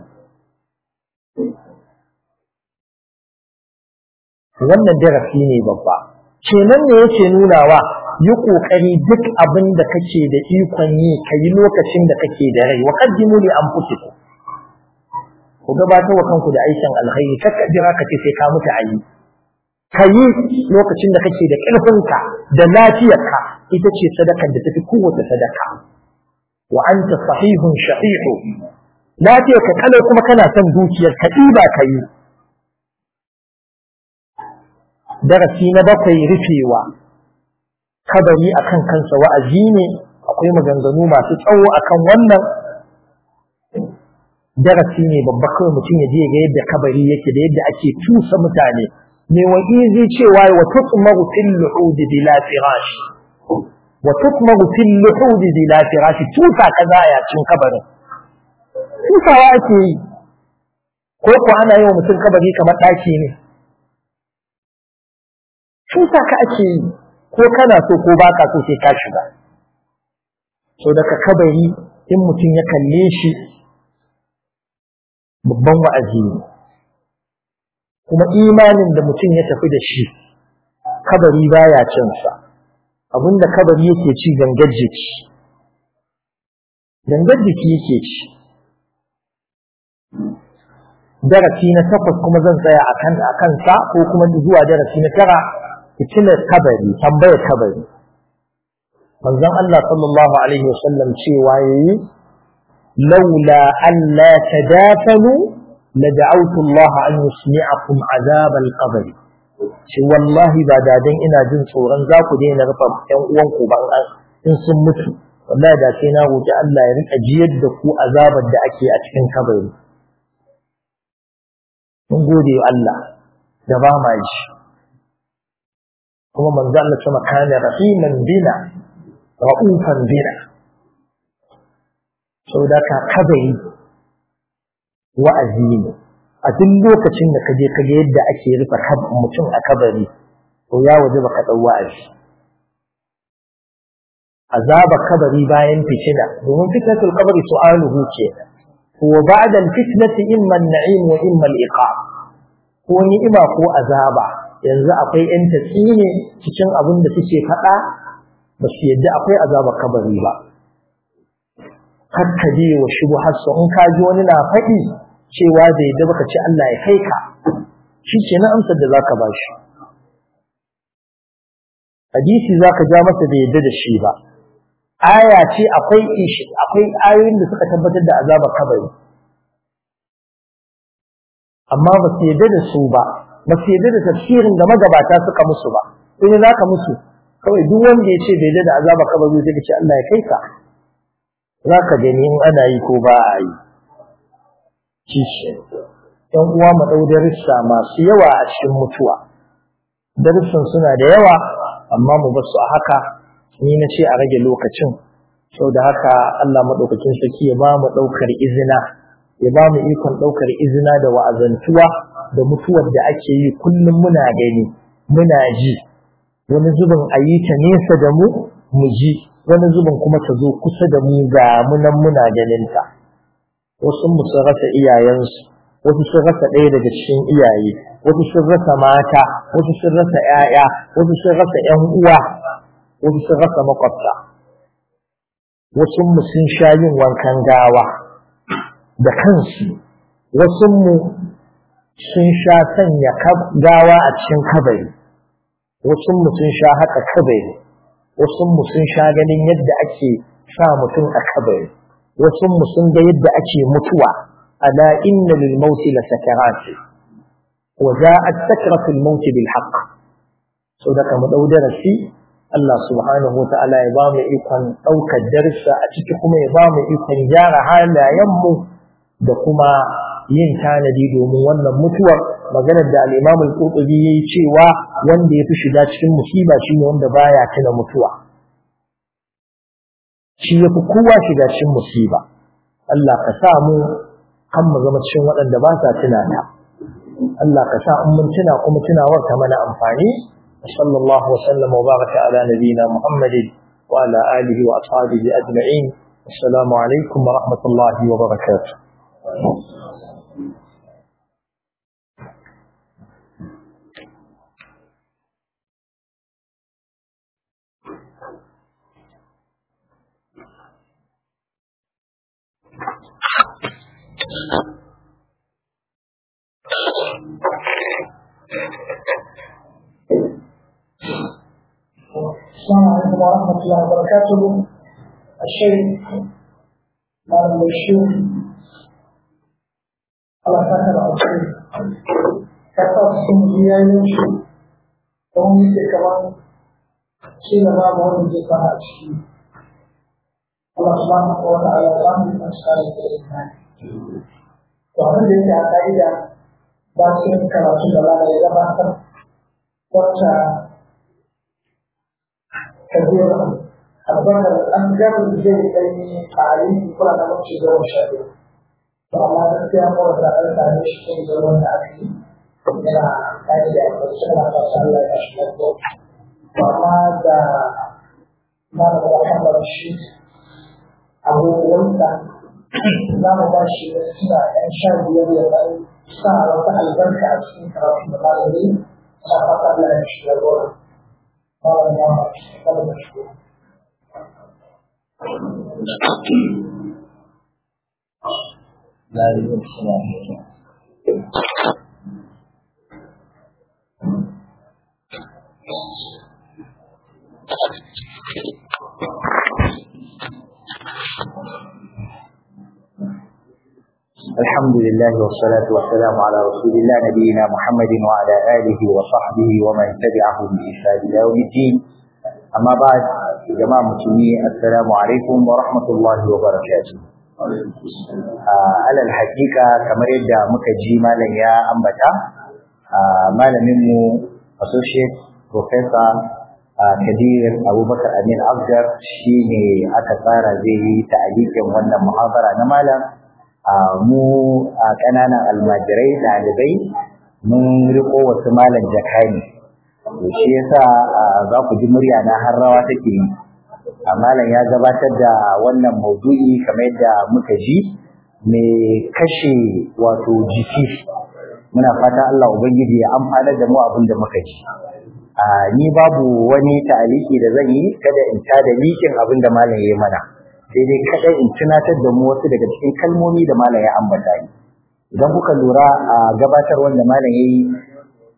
wannan darasi ne babba kenan ne yake nunawa yi kokari duk abin da kake da ikon yi ka yi lokacin da kake da rai wa qaddimu li anfusikum ku gabatar wa kanku da aikin alkhairi kakka jira ka ce sai ka mutu ayi ka yi lokacin da kake da ƙarfinka da lafiyarka ita ce sadakar da tafi kowace sadaka wa anta sahihun shahihu lafiyarka kalau kuma kana son dukiyar ka ɗiba ka yi darasi na bakwai rufewa kabari akan kansa wa'azi ne akwai maganganu masu tsawo akan wannan darasi ne babba kawai mutum ya je ga yadda kabari yake da yadda ake tusa mutane me wa'izi cewa wa tutmaru fil luhud bila firash wa tutmaru fil luhud bila firash tusa kaza ya cin kabarin tusawa ake yi ko ko ana yi wa mutum kabari kamar ɗaki ne tusa ka ake yi ko kana so ko baka so sai ka shiga so daga kabari in mutum ya kalle shi babban wa'azi ne kuma imanin da mutum ya tafi da shi kabari baya cin sa abinda kabari yake ci gangar jiki gangar jiki yake ci darasi na takwas kuma zan tsaya akan akan sa ko kuma zuwa darasi na tara fitilar kabari tambayar kabari manzon Allah sallallahu alaihi wasallam cewa yayi laula an la tadafanu la da'awtu Allah an yusmi'akum azab al-qabr shi wallahi ba da dan ina jin tsoron za ku daina rufa ƴan uwanku ba in sun mutu wallahi da sai na roki Allah ya rika jiyar da ku azabar da ake a cikin kabari mun gode wa Allah da ba ma ji kuma manzo Allah sama kana rahiman bina ra'ufan bina saboda ka kabari wa'azi ne a duk lokacin da kaje kaga yadda ake rufe mutum a kabari to ya waje baka dau wa'azi azaba kabari bayan fitina domin fitnatul qabri su'aluhu ce wa ba'da al-fitnati imma an-na'im wa imma al-iqab ko ni'ima ko azaba yanzu akwai ‘yan tatsi ne cikin abin da suke faɗa ba su yadda akwai azaba kabari ba. Hakka je wa shubu hasso in ka ji wani na faɗi cewa da yadda baka ce Allah ya kai ka, shi ce na amsar da za ka ba shi. hadisi zaka ja masa da yadda da shi ba aya ce akwai akwai ayoyin da suka tabbatar da azabar kabari amma ba su yadda da su ba ba su yadda da tafsirin da magabata suka musu ba sai ne zaka musu kawai duk wanda ya ce bai yadda da azabar kabari zai ce Allah ya kai ka zaka gani in ana yi ko ba a yi kishi ‘yan uwa mu ɗau darussa masu yawa a cikin mutuwa. Darussan suna da yawa, amma mu ba su a haka, ni na ce a rage lokacin, sau da haka Allah maɗaukakin sarki ya ba mu ɗaukar izina, ya ba mu ikon ɗaukar izina da wa'azantuwa da mutuwar da ake yi kullum muna gani, muna ji, wani zubin a yi ta nesa da mu, mu ji, wani zubin kuma ta zo kusa da mu ga munan muna ganinta. Wasu mu sun rasa iyayensu, wasu sun rasa ɗaya daga cikin iyaye wasu sun rasa mata wasu sun rasa ‘ya'ya wasu sun rasa ‘yan uwa wasu sun rasa makwabta wasu mu sun sha yin wankan gawa da kansu wasu mu sun sha sanya gawa a cikin kabari wasu mu sun sha haka kabari wasu mu sun sha ganin yadda ake sa mutum a kabari wasu mu sun ga yadda ake mutuwa ألا إن للموت لسكرات وجاءت سكرة الموت بالحق سودك مدودر في الله سبحانه وتعالى يبام إيقان أوك الدرس أتككم يبام إيقان جار حالا يمو دكما yin tanadi domin wannan mutuwar maganar da al-Imam al-Qurtubi yayi cewa wanda yafi shiga cikin musiba shine wanda baya tuna mutuwa shi yafi kowa shiga cikin musiba Allah ka sa mu kan mu zama cikin waɗanda ba sa tunana Allah ka sa in mun tuna kuma tunawar ta mana amfani sallallahu wa sallam wa baraka ala nabiyina muhammadin wa ala alihi wa ashabihi ajma'in assalamu alaikum wa rahmatullahi wa barakatuh السلام عليكم ورحمة الله وبركاته الشيخ مال الشيخ الله فاكر الشيخ كتب سنجيا يمشي وهم يجي كمان شيء ما مهم جدا الشيء الله سبحانه وتعالى قام بأشكال الإسلام وهذا الذي أعتقد باسم كراتون الله يجب wacce kabir abubakar an gama zai kai tare kula da mace da wani shaɗi to amma gaskiya kawai da an same shi kan da wanda aka yi yana kai da aka ce na fasa Allah ya shi lafiya to amma da malam Muhammad shi abubuwansa za mu ba shi suna ɗan sha biyar ya ɗan sa wata albarka a cikin karatun da malami na fata Allah ya shi lafiya قال يا قال مشكور لا السلام الحمد لله والصلاة والسلام على رسول الله نبينا محمد وعلى آله وصحبه ومن تبعه بإحسان إلى يوم الدين أما بعد جماعة مسلمين السلام عليكم ورحمة الله وبركاته على الحقيقة كما يبدأ مكجي مالا يا أنبتا مالا منه associate professor Kadir Abubakar Amin Afgar shine aka tsara zai yi ta'alikin wannan muhabara na malam mu a ƙananan almajirai ɗalibai mun riko wasu malam jakani to shi yasa za ku ji murya na har rawa take yi a malam ya gabatar da wannan maudu'i kamar yadda muka ji mai kashe wato jiki muna fata Allah ubangiji ya amfana da mu abin da muka ji ni babu wani ta'aliki da zan yi kada in ta da likin abin da malam ya yi mana sai dai kadai in tunatar da mu wasu daga cikin kalmomi da malam ya ambata ni idan kuka lura a gabatar wanda malam yayi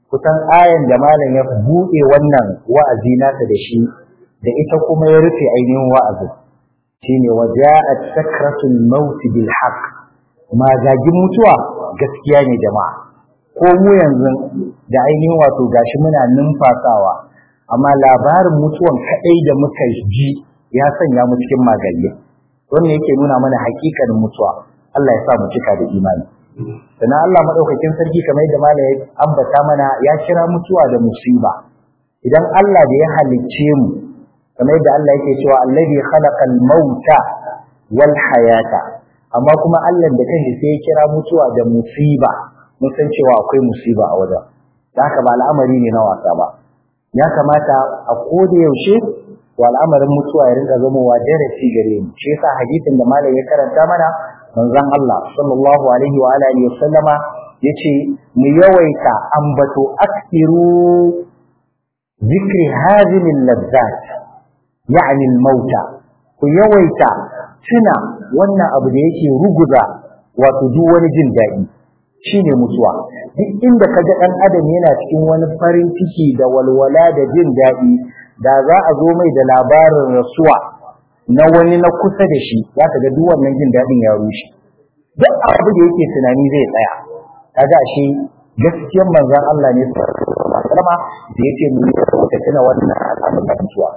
kusan ayan da malam ya buɗe wannan wa'azi nasa da shi da ita kuma ya rufe ainihin wa'azin shine waja'at sakratul maut bil haqq magagin mutuwa gaskiya ne jama'a ko mu yanzu da ainihin wato gashi muna numfasawa amma labarin mutuwan kadai da muka ji ya sanya mu cikin magalle wannan yake nuna mana hakikanin mutuwa Allah ya sa mu cika da imani sannan Allah madaukakin sarki kamar yadda malam ya ambata mana ya kira mutuwa da musiba idan Allah da ya halicce mu kamar yadda Allah yake cewa allazi khalaqal mauta wal hayata amma kuma Allah da kanshi sai ya kira mutuwa da musiba mun san cewa akwai musiba a wajen da haka ba al'amari ne na wasa ba ya kamata a koda yaushe wa al'amarin mutuwa ya rinka zamowa darasi gare mu shi yasa hadisin da malam ya karanta mana manzon Allah sallallahu alaihi wa alihi wa sallama yace mu yawaita ambato aksiru zikri hadhihi al-ladzat yani al-mauta ku yawaita tuna wannan abu da yake ruguza wato duk wani jin daɗi shine mutuwa duk inda kaga ɗan adam yana cikin wani farin ciki da walwala da jin daɗi da za a zo mai da labarin rasuwa na wani na kusa da shi za ka ga duk wannan jin daɗin ya rushe duk abu da yake tunani zai tsaya kaga shi gaskiyar manzon Allah ne sallama da yake mu ta tuna wannan al'amarin mutuwa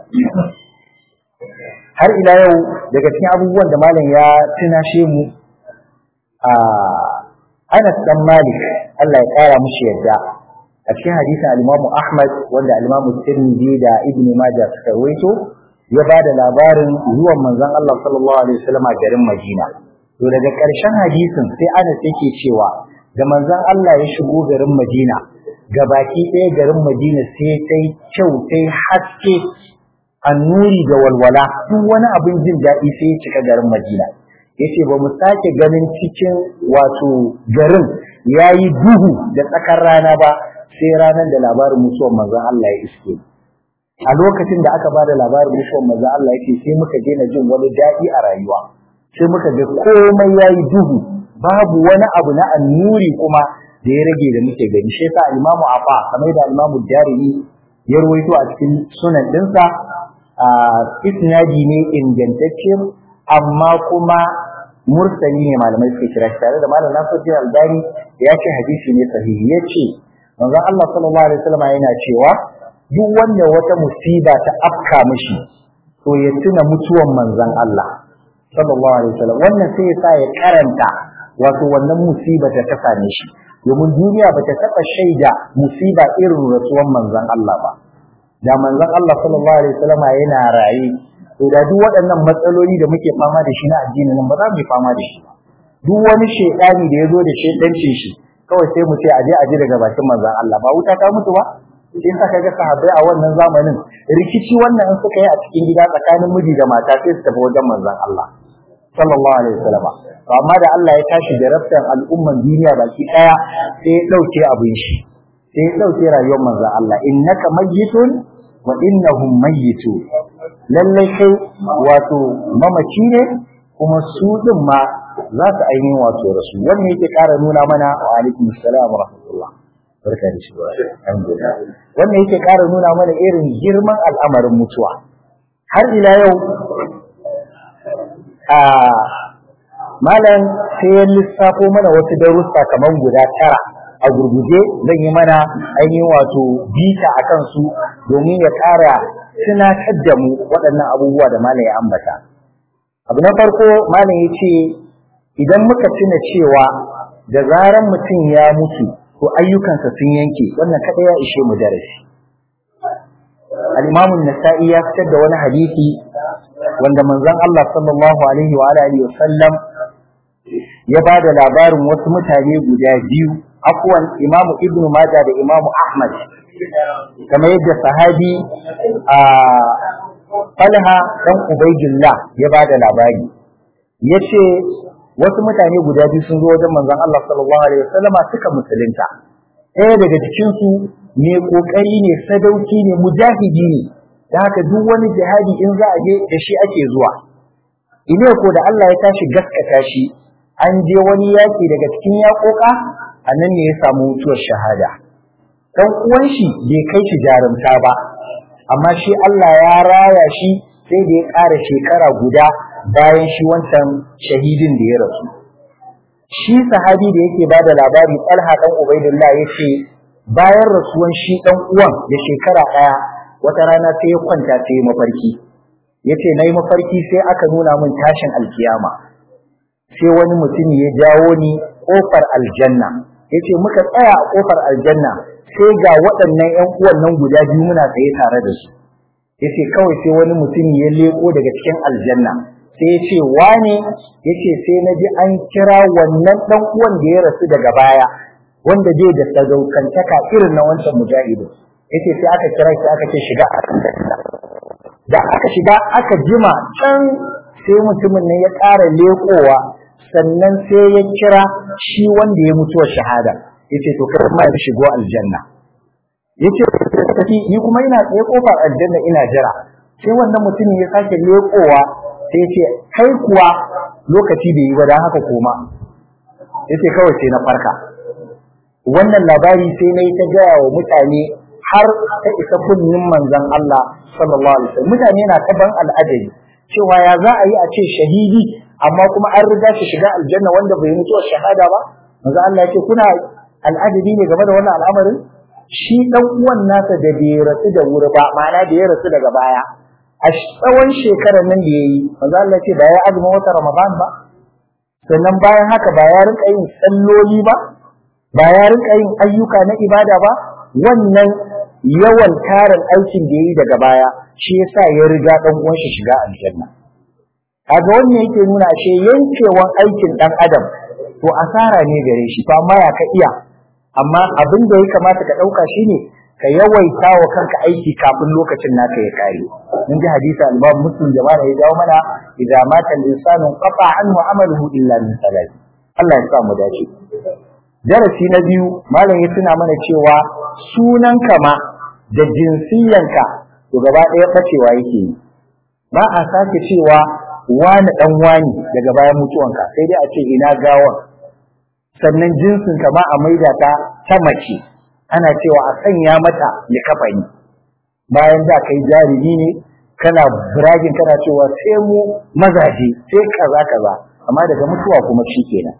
har ila yau daga cikin abubuwan da malam ya tunashe mu a Anas dan Malik Allah ya kara mushi yadda a cikin hadisin al-Imam Ahmad wanda al-Imam Tirmidhi da Ibn Majah suka rawaito ya ba da labarin zuwan manzon Allah sallallahu alaihi wasallam a garin Madina to daga ƙarshen hadisin sai Anas yake cewa da manzon Allah ya shigo garin Madina gabaki ɗaya garin Madina sai tai kyau tai haske annuri da walwala duk wani abin jin daɗi sai ya cika garin Madina yace ba mu sake ganin cikin wato garin yayi duhu da tsakar rana ba sai ranar da labarin mutuwar manzon Allah ya iske a lokacin da aka ba da labarin mutuwar manzon Allah yake sai muka daina jin wani daɗi a rayuwa sai muka ga komai yayi duhu babu wani abu na annuri kuma da ya rage da muke gani shi yasa Imam Afa kamar da Imam Darimi ya ruwaito a cikin sunan dinsa a isnadi ne ingantacce amma kuma mursali ne malamai suke kira tare da malam Nasiruddin Albani ya ce hadisi ne sahihi ya ce manzon Allah sallallahu alaihi wasallam yana cewa duk wanda wata musiba ta afka mishi to ya tuna mutuwan manzon Allah sallallahu alaihi wasallam wannan sai ya sa ya karanta wato wannan musiba ta ta same shi domin duniya ba ta taɓa shaida musiba irin rasuwan manzon Allah ba da manzon Allah sallallahu alaihi wasallam yana raye to da duk waɗannan matsaloli da muke fama da shi na addinin nan ba za mu yi fama da shi ba duk wani shedani da ya zo da shedancin shi kawai sai mu ce aje aje daga bakin manzon Allah ba wuta ta mutu ba in aka ga sahabbai a wannan zamanin rikici wannan in suka yi a cikin gida tsakanin miji da mata sai su tafi wajen manzon Allah sallallahu alaihi wasallam to amma da Allah ya tashi da raftan al'umman duniya baki daya sai ya dauke abin shi sai ya dauke rayuwar manzon Allah innaka mayyitun wa innahum mayyitu lallai kai wato mamaci ne kuma su din ma za su ainihin wato rasu wannan yake ƙara nuna mana wa alaikum assalam wa rahmatullah barka da shi alhamdulillah wannan yake ƙara nuna mana irin girman al'amarin mutuwa har ila yau a malam sai ya lissafo mana wasu darussa kamar guda tara a gurguje zan yi mana ainihin wato bita a kansu domin ya ƙara tunatar da mu waɗannan abubuwa da malam ya ambata abu na farko malam ya ce idan muka tuna cewa da zaran mutum ya mutu to ayyukansa sun yanke wannan kaɗai ya ishe mu darasi al-imamu nasa'i ya fitar da wani hadisi wanda manzon Allah sallallahu alaihi wa alihi wa sallam ya ba da labarin wasu mutane guda biyu afwan imamu ibnu majah da imamu ahmad kamar yadda sahabi a falha dan ubaidillah ya ba da labari yace wasu mutane guda biyu sun zo wajen manzon Allah sallallahu alaihi wasallam suka musulunta ɗaya daga cikin su ne kokari ne sadauki ne mujahidi ne da haka duk wani jihadi in za a je da shi ake zuwa ine ko da Allah ya tashi gaskata shi an je wani yaki daga cikin yakoka a nan ne ya samu mutuwar shahada dan uwan shi bai kai shi jarumta ba amma shi Allah ya raya shi sai da ya ƙara shekara guda bayan shi wancan shahidin da ya rasu shi sahabi da yake ba da labari Talha dan Ubaidullah yace bayan rasuwan shi dan uwan da shekara ɗaya wata rana sai ya kwanta sai ya mafarki yace nayi mafarki sai aka nuna min tashin alkiyama sai wani mutum ya jawo ni kofar aljanna yace muka tsaya a kofar aljanna sai ga waɗannan ƴan uwan nan guda biyu muna tsaye tare da su yace kawai sai wani mutum ya leko daga cikin aljanna sai yace wane yace sai na ji an kira wannan dan uwan da ya rasu daga baya wanda bai da sadaukantaka irin na wancan mujahidu yace sai aka kira shi aka ce shiga da aka shiga aka jima can sai mutumin ne ya ƙara lekowa sannan sai ya kira shi wanda ya mutuwa shahada yace to kai ma ya shigo aljanna yace tafi ni kuma ina tsaye kofar aljanna ina jira sai wannan mutumin ya sake lekowa sai yace kai kuwa lokaci bai yi ba dan haka koma yace kawai sai na farka wannan labari sai na yi ta gaya wa mutane har ta isa kunnin manzon Allah sallallahu alaihi wasallam mutane na ta ban al'ajabi cewa ya za a yi a ce shahidi amma kuma an riga shi shiga aljanna wanda bai mutu shahada ba manzon Allah yake kuna al'ajabi ne game da wannan al'amarin shi dan uwan nasa da bai rasu da wuri ba ma'ana da ya rasu daga baya a tsawon shekarar nan da yayi manzon Allah ce ba ya azumin wata Ramadan ba sannan bayan haka ba ya rinka yin salloli ba ba ya rinka yin ayyuka na ibada ba wannan yawan tarin aikin da yayi daga baya shi yasa ya riga dan uwan shi shiga aljanna kaga wannan yake nuna ashe yankewan aikin dan adam to asara ne gare shi fa amma ya ka iya amma abin da ya kamata ka dauka shine ka yawaita wa kanka aiki kafin lokacin naka ya kare mun ji hadisi al-Imam Muslim jama'a ya dawo mana idza mata al-insanu qata anhu amaluhu illa min salat Allah ya sa mu dace darasi na biyu malam ya tuna mana cewa sunan kama da jinsiyanka to gaba ɗaya bacewa yake yi ba a sake cewa wani dan wani daga bayan mutuwanka sai dai a ce ina gawan sannan jinsin ka ma a maida ta ta mace ana cewa a sanya mata likafani bayan da kai jarumi ne kana biragin kana cewa sai mu mazaje sai kaza kaza amma daga mutuwa kuma shi kenan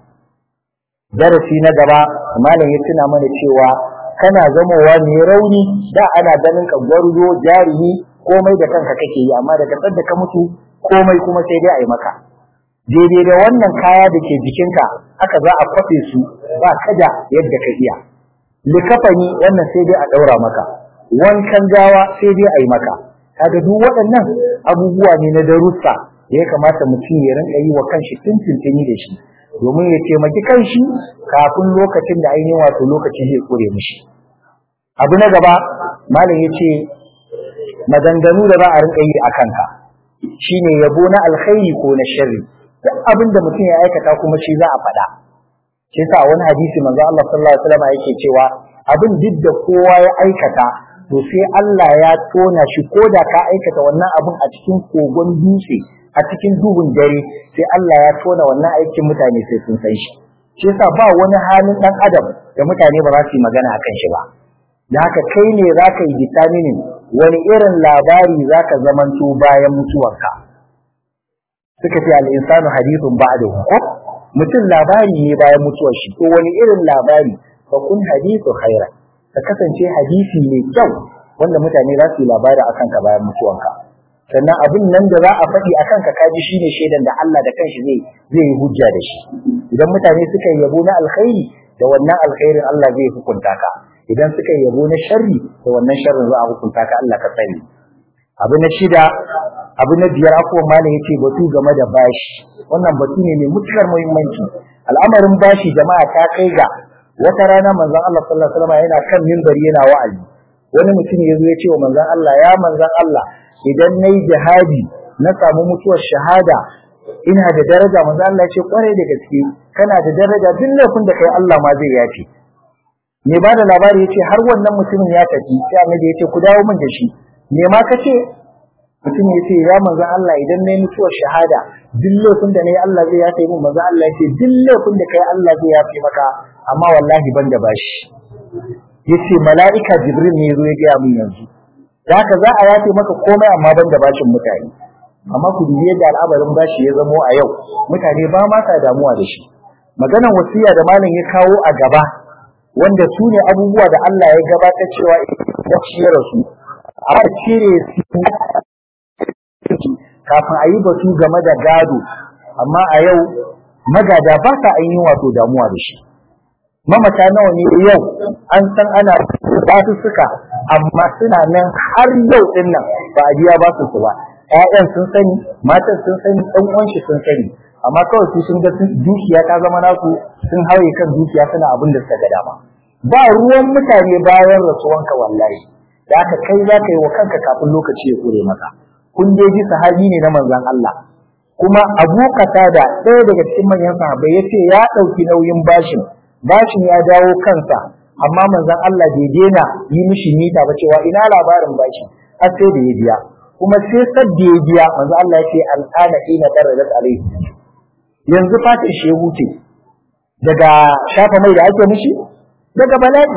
darasi na gaba malam ya tuna mana cewa kana zamowa mai rauni da ana ganin ka gwarzo jarumi komai da kanka kake yi amma daga da ka mutu komai kuma sai dai a yi maka daidai da wannan kaya da ke jikinka aka za a kwafe su ba kada yadda ka iya likafani wannan sai dai a ɗaura maka wankan gawa sai dai a yi maka kaga duk waɗannan abubuwa ne na darussa da ya kamata mutum ya rinka yi wa kanshi tuntuntuni da shi domin ya taimaki kanshi kafin lokacin da ainihin wato lokaci zai kure mishi abu na gaba malam ya ce maganganu da za a rinka yi a kanka shine yabo na alkhairi ko na sharri duk abin da mutum ya aikata kuma shi za a faɗa shi sa wani hadisi manzo Allah sallallahu alaihi wasallam yake cewa abin duk da kowa ya aikata to sai Allah ya tona shi ko da ka aikata wannan abin a cikin kogon dutse a cikin duhun dare sai Allah ya tona wannan aikin mutane sai sun san shi shi yasa ba wani halin dan adam da mutane ba za su yi magana akan shi ba da haka kai ne za ka yi determining wani irin labari za ka zamanto bayan mutuwarka suka ce al'insanu hadithun ba'dahu ko mutum labari ne bayan mutuwar shi to wani irin labari fa kun hadithu khaira ka kasance hadisi mai kyau wanda mutane za su yi labari akan ka bayan mutuwanka sannan abin nan da za a faɗi akan ka kaji shine shaidan da Allah da kanshi zai zai yi hujja da shi idan mutane suka yi yabo na alkhairi da wannan alkhairin Allah zai hukunta ka idan suka yi yabo na sharri da wannan sharrin za a hukunta ka Allah ka sani abu na shida abu na biyar akwai malam yace batu game da bashi wannan batu ne mai mutukar muhimmanci al'amarin bashi jama'a ta kai ga wata rana manzon Allah sallallahu alaihi wasallam yana kan minbari yana wa'azi wani mutum ya zo ya ce wa manzon Allah ya manzon Allah idan nayi jihadi na samu mutuwar shahada ina da daraja manzon Allah ya ce kwarai da gaske kana da daraja duk laifin da kai Allah ma zai yafe me ba da labari yace har wannan mutumin ya tafi sai annabi yace ku dawo min da shi me ma kace mutum ya ce ya manzon Allah idan nayi mutuwar shahada duk laifin da nayi Allah zai yafe min manzon Allah ya ce duk laifin da kai Allah zai yafe maka amma wallahi ban da bashi yace mala'ika jibril ne yazo ya gaya min yanzu da haka za a yafe maka komai amma ban da bashin mutane amma ku dubi yadda al'amarin bashi ya zamo a yau mutane ba ma sa damuwa da shi maganan wasiya da malam ya kawo a gaba wanda su ne abubuwa da Allah ya gabatar cewa ya ciyar su a cire su kafin a yi batu game da gado amma a yau magada ba sa ainihin wato damuwa da shi mamata nawa ne yau an san ana basu suka amma suna nan har yau din nan ba a biya basu su ba ƴaƴan sun sani matan sun sani ɗan uwan shi sun sani amma kawai su sun ga dukiya ta zama nasu sun haye kan dukiya suna abin da suka ga dama ba ruwan mutane bayan rasuwanka wallahi da aka kai za ka yi wa kanka kafin lokaci ya kure maka kun dai ji sahabi ne na manzon Allah kuma Abu Qatada ɗaya daga cikin manyan sahabbai yace ya ɗauki nauyin bashin bashin ya dawo kansa amma manzon Allah bai daina yi mishi mita ba cewa ina labarin bashi har sai da ya biya kuma sai sadda ya biya manzon Allah ya ce al'ana ina daradat alaihi yanzu fatin shi ya wuce daga shafa mai da ake mishi daga bala'i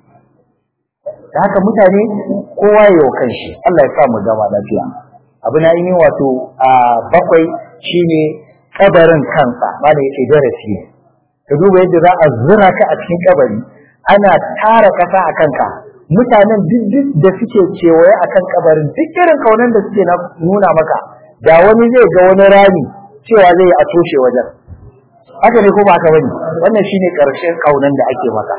da haka mutane kowa ya yi kanshi Allah ya sa mu gama lafiya abu na yi wato a bakwai shine kabarin kansa ba da yake darasi ne ka duba yadda za a zura ka a cikin kabari ana tara kasa a kanka mutanen duk da suke kewaye a kan kabarin duk irin kaunan da suke nuna maka da wani zai ga wani rami cewa zai a toshe wajen haka ne ko ba haka bane wannan shine karshen kaunan da ake maka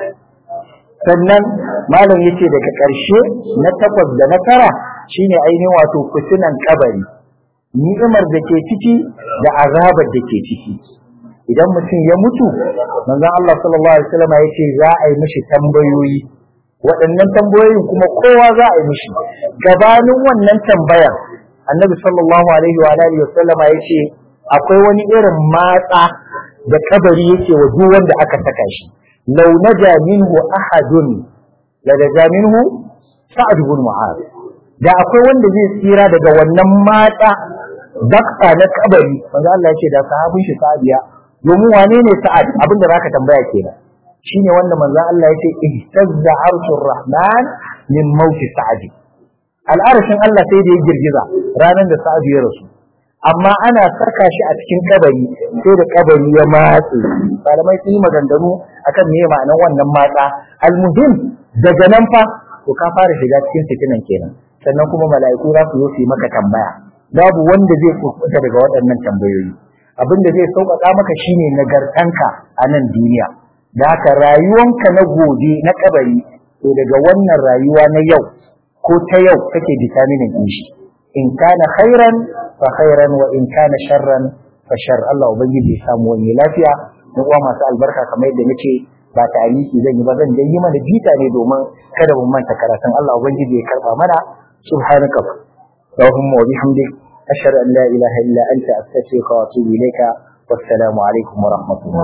sannan malam yace daga karshe na takwas da na tara shine ainihin wato fitinan kabari ni'imar da ke ciki da azabar da ke ciki idan mutum ya mutu manzon Allah sallallahu alaihi wasallam ya ce za a yi mishi tambayoyi waɗannan tambayoyin kuma kowa za a yi mishi gabanin wannan tambayar annabi sallallahu alaihi wa alihi wasallama ya ce akwai wani irin matsa da kabari yake wa duk wanda aka saka shi law naja minhu ahadun la naja minhu sa'ad ibn mu'adh da akwai wanda zai tsira daga wannan matsa dakta na kabari manzo Allah ya ce da sahabin shi sahabiya domin wane ne sa'ad abinda zaka tambaya kenan shine wanda manzon Allah yace ihtazza arshur rahman min mauti sa'ad al'arshin Allah sai da ya girgiza ranar da sa'ad ya rasu amma ana saka shi a cikin kabari sai da kabari ya matse malamai sun yi maganganu akan me ma'anar wannan matsa almuhim daga nan fa to ka fara shiga cikin fitinan kenan sannan kuma mala'iku za su zo su yi maka tambaya babu wanda zai kuskura daga waɗannan tambayoyi abin da zai sauƙaƙa maka shine nagartanka a nan duniya da haka rayuwanka na gobe na kabari to daga wannan rayuwa na yau ko ta yau kake determining din shi in kana khairan fa khairan wa in kana sharran fa shar Allah ubangiji ya samu wani lafiya mu uwa masu albarka kamar yadda nace ba ta aliki zan yi ba zan dai yi mana bita ne domin kada mu manta karatun Allah ubangiji ya karba mana subhanaka اللهم وبحمدك أشهد أن لا إله إلا أنت أستغفرك وأتوب إليك والسلام عليكم ورحمة الله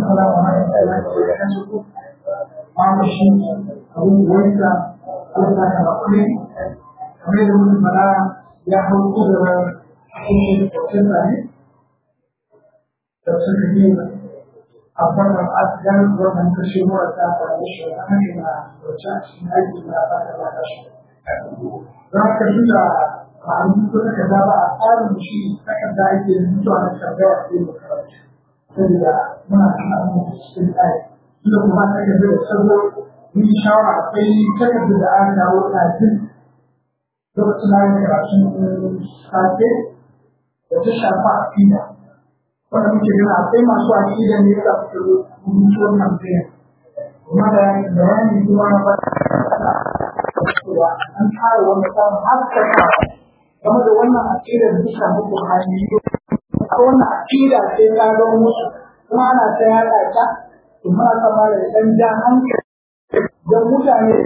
ya hau kudurar cikin kwacin zane da suka yi a wannan asigar wannan kashe mura ta faru shi a hannun na wacce a cikin aiki na ba ta ba ta shi. Za ka yi da ba a yi ko takarda ba a tsarin shi takarda ake mutuwa na tambaya sai mu karanta. Saboda muna kan abin da cikin tsari. Inda kuma takarda da sabo mun shawara akwai takarda da an dawo na jin lokacin da ake karatun safe da ta shafa aƙida. Wanda muke gina akwai masu aƙida ne da su rubutu wannan bayan. Kuma da bayani kuma na ba cewa an fara wani samun haskaka game da wannan aƙidar da ta shafi Buhari. A wannan aƙida sai ta ga musu kuma ana ta yaɗa ta kuma ana ta mara da ɗan jan hankali don mutane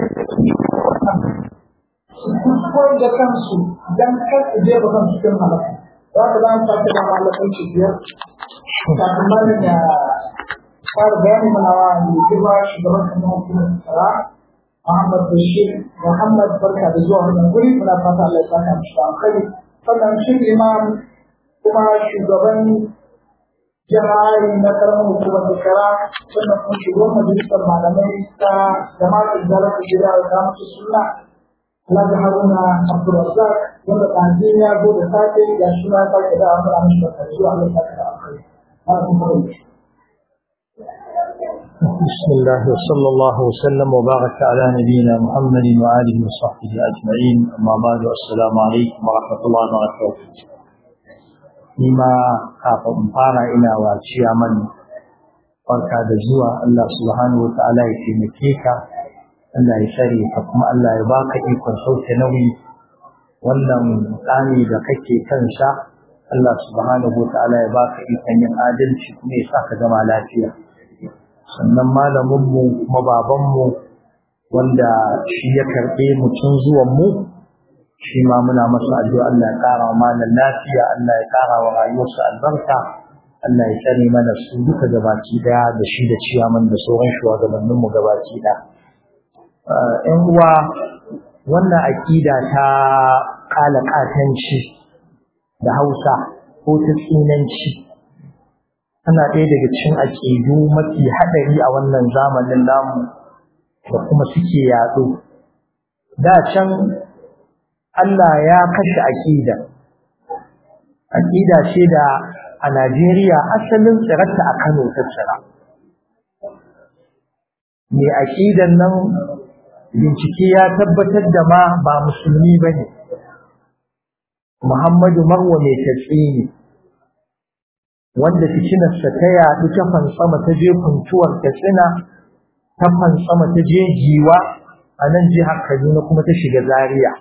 su kuskure da kansu don kar su jefa kansu cikin halaka. Za ka za mu sake da malakan ci biyar. Kafin mana da fara bayani mana wa mai girma shugaban kamar hukumar tsara Muhammad Bashir Muhammad barka da zuwa wannan guri muna fata Allah ya saka mu shi alkhairi sannan shi imam kuma shugaban jama'ari na karamar hukumar shekara sannan kuma shugaban majalisar malamai ta jama'ar zarar gida da musu suna Alhaji Haruna Abdulrazak wanda ɗazi ya zo da safe ga shi ma sake da wani ranar shi da zuwa Allah ta kada akai. بسم الله وصلى الله وسلم وبارك على نبينا محمد وآله وصحبه أجمعين أما بعد السلام عليكم ورحمة الله وبركاته نما kafin in fara ina wa ciyaman barka da zuwa Allah subhanahu wa ta'ala ya taimake ka Allah ya shari ka kuma Allah ya baka ikon sauke nauyi wannan tsami da kake kansa Allah subhanahu wa ta'ala ya baka ikon yin adalci kuma ya sa ka zama lafiya sannan malaminmu kuma babanmu wanda shi ya karɓe mu tun zuwan mu shi ma muna masa addu'a Allah ya ƙara wa malam lafiya Allah ya ƙara wa rayuwarsa albarka Allah ya tsare mana su duka gabaki daya da shi da ciyaman da sauran shugabanninmu gabaki daya ‘yan uwa wannan aƙida ta ƙala ƙatanci da hausa ko ta tsinanci tana ɗaya daga cikin aƙidu mafi haɗari a wannan zamanin namu da kuma suke yaɗo da can Allah ya kashe aƙida aƙida ce da a Najeriya asalin tsirarta a Kano ta tsira mai aƙidan nan bincike ya tabbatar da ma ba musulmi ba ne Muhammadu Marwa mai tatsi ne wanda fitinarsa ta yaɗu ta fansama ta je kuntuwar katsina ta fansama ta je giwa a nan jihar Kaduna kuma ta shiga Zaria.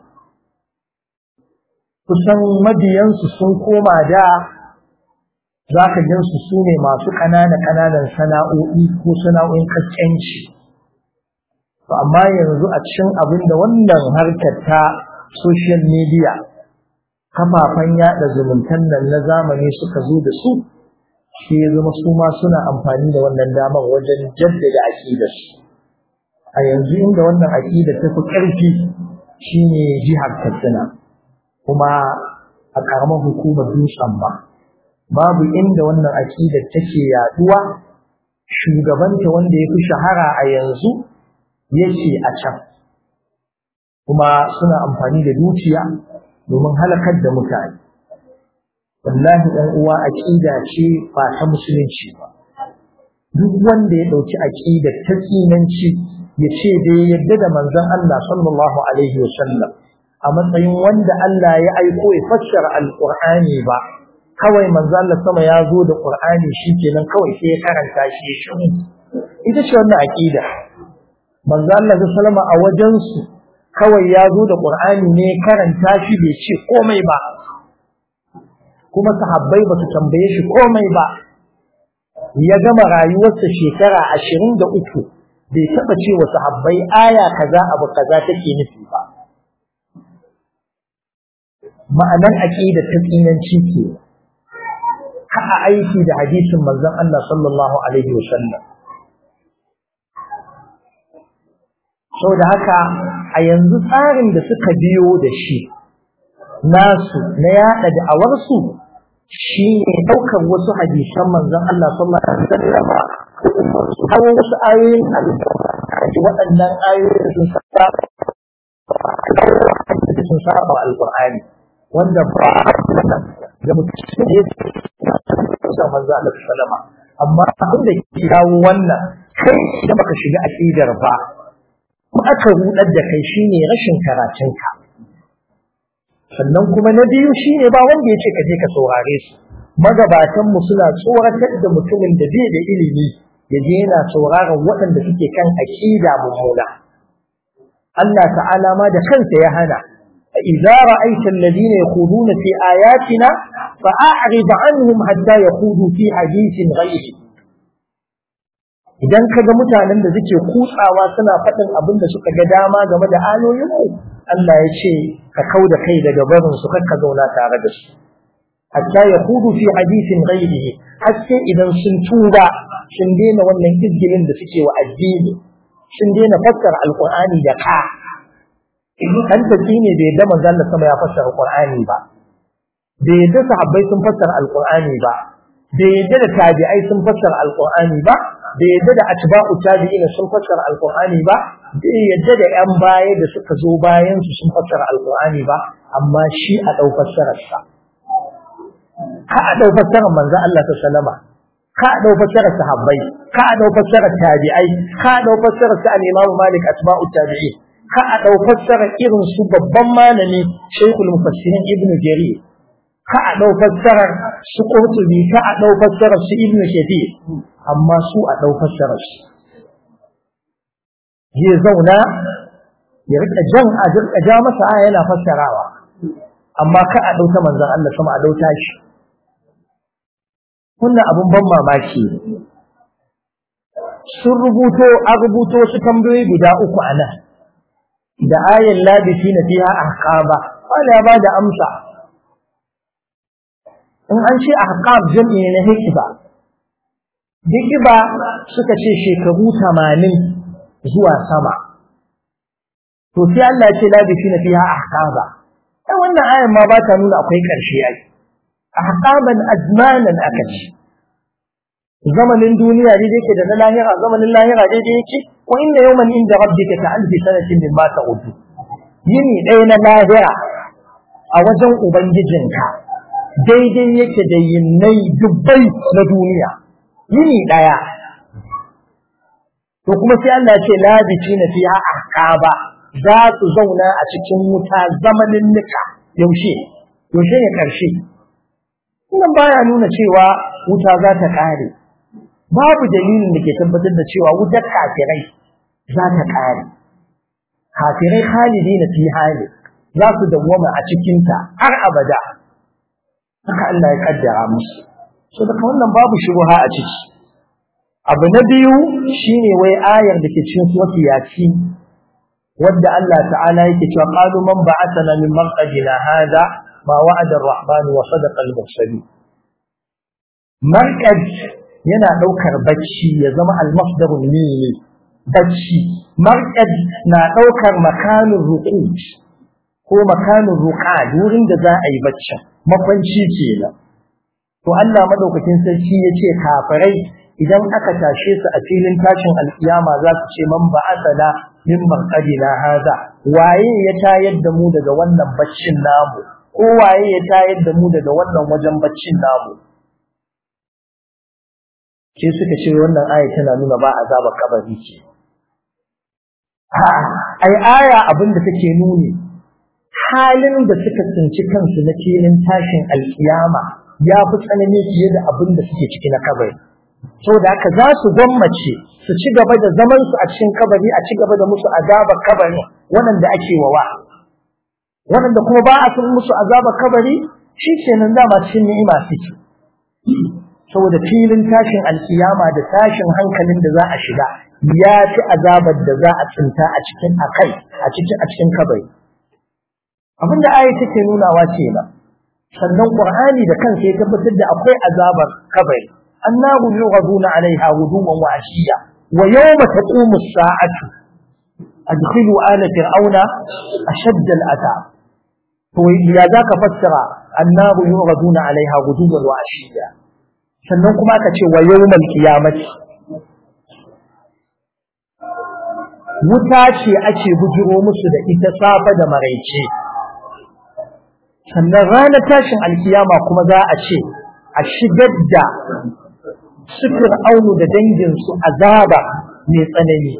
Kusan mabiyansu sun koma da za ka gansu su ne masu ƙanana-ƙananan sana'o'i ko sana'o'in kaskanci. amma yanzu a cikin abin da wannan harkar ta social media kafafen yada zumuntan nan na zamani suka zo da su shi ya zama su ma suna amfani da wannan damar wajen jaddada aƙidar su a yanzu inda wannan aƙida ta fi ƙarfi shine jihar katsina kuma a ƙaramar hukumar dutsen ba babu inda wannan aƙidar take yaduwa shugabanta wanda ya fi shahara a yanzu yake a can kuma suna amfani da dukiya domin halakar da mutane wallahi ɗan uwa aqida ce ba ta musulunci ba duk wanda ya ɗauki aqida ta tsinanci ya ce da ya yarda da manzon Allah sallallahu alaihi wasallam a matsayin wanda Allah ya aiko ya fassara alqur'ani ba kawai manzon Allah sama ya zo da qur'ani shikenan kawai sai ya karanta shi ya shi ita ce wannan aqida manzo Allah sallama a wajensu kawai ya zo da Qur'ani ne karanta shi bai ce komai ba kuma sahabbai ba su tambaye shi komai ba ya gama rayuwarsa shekara ashirin da uku bai taɓa ce wa sahabbai aya kaza abu kaza take nufi ba ma'anar aƙida ta tsinanci ke ha'a aiki da hadisin manzon Allah sallallahu alaihi wasallam sau da haka a yanzu tsarin da suka biyo da shi nasu na yaɗa da'awarsu shi ne ɗaukar wasu hadisan manzon Allah sallallahu alaihi wasallam har wasu ayoyin alƙur'ani waɗannan ayoyin sun saba sun saba alƙur'ani wanda ba da mutum ya sa manzo Allah sallama amma abin da ke kawo wannan kai da baka shiga aqidar ba ko aka rudar da kai shine rashin karatunka sannan kuma na biyu shine ba wanda yace ka je ka saurare su magabatan mu suna tsoratar da mutumin da bai da ilimi ya je yana sauraron waɗanda suke kan aqida mummuna Allah ta'ala ma da kansa ya hana إذا رأيت الذين يخوضون في آياتنا فأعرض عنهم حتى يخوضوا في حديث غيره idan ka ga mutanen da suke kutsawa suna faɗin abin da suka ga dama game da ayoyinmu Allah ya ce ka kau da kai daga barin su ka zauna tare da su hatta ya kudu fi hadisin ghairihi har sai idan sun tuba sun daina wannan izgilin da suke wa addini sun daina fassara alqur'ani da ka kan tafi ne bai yadda manzon Allah sama ya fassara Qur'ani ba bai yadda sahabbai sun fassara Al-Qur'ani ba bai yadda da tabi'ai sun fassara alqur'ani ba bai yadda da atba'u tabi'ina sun fassara alqur'ani ba bai yadda da yan baya da suka zo bayan su sun fassara alqur'ani ba amma shi a dau fassarar sa ka a dau fassarar manzon Allah sallama ka a dau fassarar sahabbai ka a dau fassarar tabi'ai ka a dau fassarar sa al-Imam Malik atba'u tabi'in ka a dau fassarar irin su babban malami Sheikhul Mufassirin Ibn Jarir ka a ɗau fassarar su ƙurtubi ka a ɗau fassarar su ibnu shafi amma su a ɗau fassarar su zai zauna ya rika jan a rika ja masa aya yana fassarawa amma ka a ɗauta manzon Allah sama a ɗauta shi wannan abun ban mamaki sun rubuto a rubuto su tambayoyi guda uku a nan da ayan labisi na fiha ahqaba wala ya bada amsa in an ce ahqab jam'i ne na hikiba hikiba suka ce shekaru tamanin zuwa sama to sai Allah ya ce la bifina fiha ahqaba ai wannan ayan ma ba ta nuna akwai karshe ai ahqaban azmanan aka ce zamanin duniya dai yake da na lahira zamanin lahira dai yake wa inna yawman inda rabbika ka alfi sanatin mimma ta'udu yini ɗaya na lahira a wajen ubangijinka daidai yake da yinnai dubbai na duniya yini ɗaya to kuma sai Allah ya ce labici na fiha ahqaba za su zauna a cikin wuta zamanin nika yaushe yaushe ne karshe wannan baya nuna cewa wuta za ta kare babu dalilin da ke tabbatar da cewa wutar kafirai za ta kare kafirai khalidi na fi hali za su dawwama a cikinta har abada haka Allah ya kaddara musu so daga wannan babu shubha a ciki abu na biyu shine wai ayar da ke cikin surati yasin wadda Allah ta'ala yake cewa qalu man ba'athana min marqadina hada ma wa'ada ar-rahman wa sadaqa al-mursalin marqad yana daukar bacci ya zama al-masdarul mimi bacci marqad na daukar makanin ruqud ko makanin ruqad wurin da za a yi bacci makwanci kenan to Allah madaukakin sarki yace kafirai idan aka tashe su a filin tashin alkiyama za su ce man ba'athana min marqadina hada waye ya tayar da mu daga wannan baccin namu ko waye ya tayar da mu daga wannan wajen baccin namu sai suka ce wannan aya tana nuna ba azabar kabari ce ai aya abin da take nuni halin da suka tsinci kansu na filin tashin alkiyama ya fi tsanani fiye da abin da suke ciki na kabari saboda haka za su gwammace su ci gaba da zaman su a cikin kabari a ci gaba da musu azabar kabari waɗanda ake wawa waɗanda kuma ba a sun musu azabar kabari shi ke nan dama cikin ni'ima suke saboda filin tashin alkiyama da tashin hankalin da za a shiga ya fi azabar da za a tsinta a cikin akai a cikin a cikin kabari abin da ayi take nunawa ce ba sannan qur'ani da kansa ya tabbatar da akwai azabar kabari النار يغضون عليها غدوا وعشيا ويوم تقوم الساعة أدخلوا آل فرعون أشد العذاب وإذا ذاك فسر النار يغضون عليها غدوا وعشيا sannan kuma aka ce wa yawmal qiyamati wuta ce ake bujiro musu da ita safa da maraice sannan ranar tashin alkiyama kuma za a ce a shigar da sufir aunu da danginsu azaba mai tsanani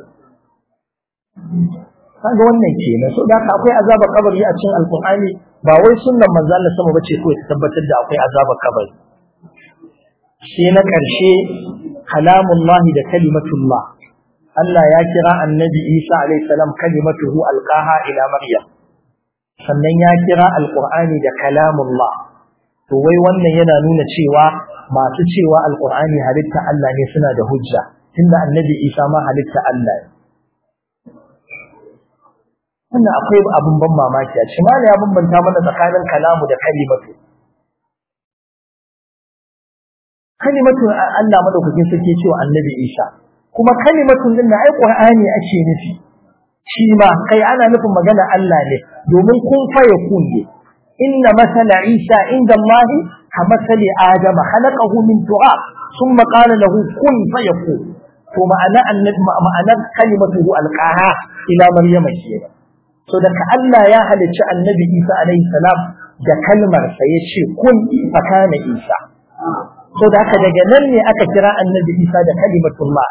kaga wannan kenan so da haka akwai azaba kabari a cikin alqur'ani ba wai sunnan manzo Allah sama bace ko ta tabbatar da akwai azaba kabari sai na karshe kalamullah da kalimatullah Allah ya kira annabi Isa alaihi salam kalimatuhu alqaha ila maryam sannan ya kira alqur'ani da kalamullah to wai wannan yana nuna cewa masu cewa alqur'ani halitta Allah ne suna da hujja tunda annabi Isa ma halitta Allah ne wannan akwai abin ban mamaki a cikin ya bambanta mana tsakanin kalamu da kalimatu kalimatu Allah madaukakin sarki cewa annabi Isa kuma kalimatun din na ai qur'ani ake nufi shi ma kai ana nufin magana Allah ne domin kun fa yakun ne inna masala Isa inda Allah كمثل آدم خلقه من تراب ثم قال له كن فيكون to ma'ana ma'anar kalimatuhu alqaha ila maryama kenan so daga Allah ya halicci annabi Isa alaihi salam da kalmar sa yace kun fa kana Isa so da haka daga nan ne aka kira annabi Isa da kalimatullah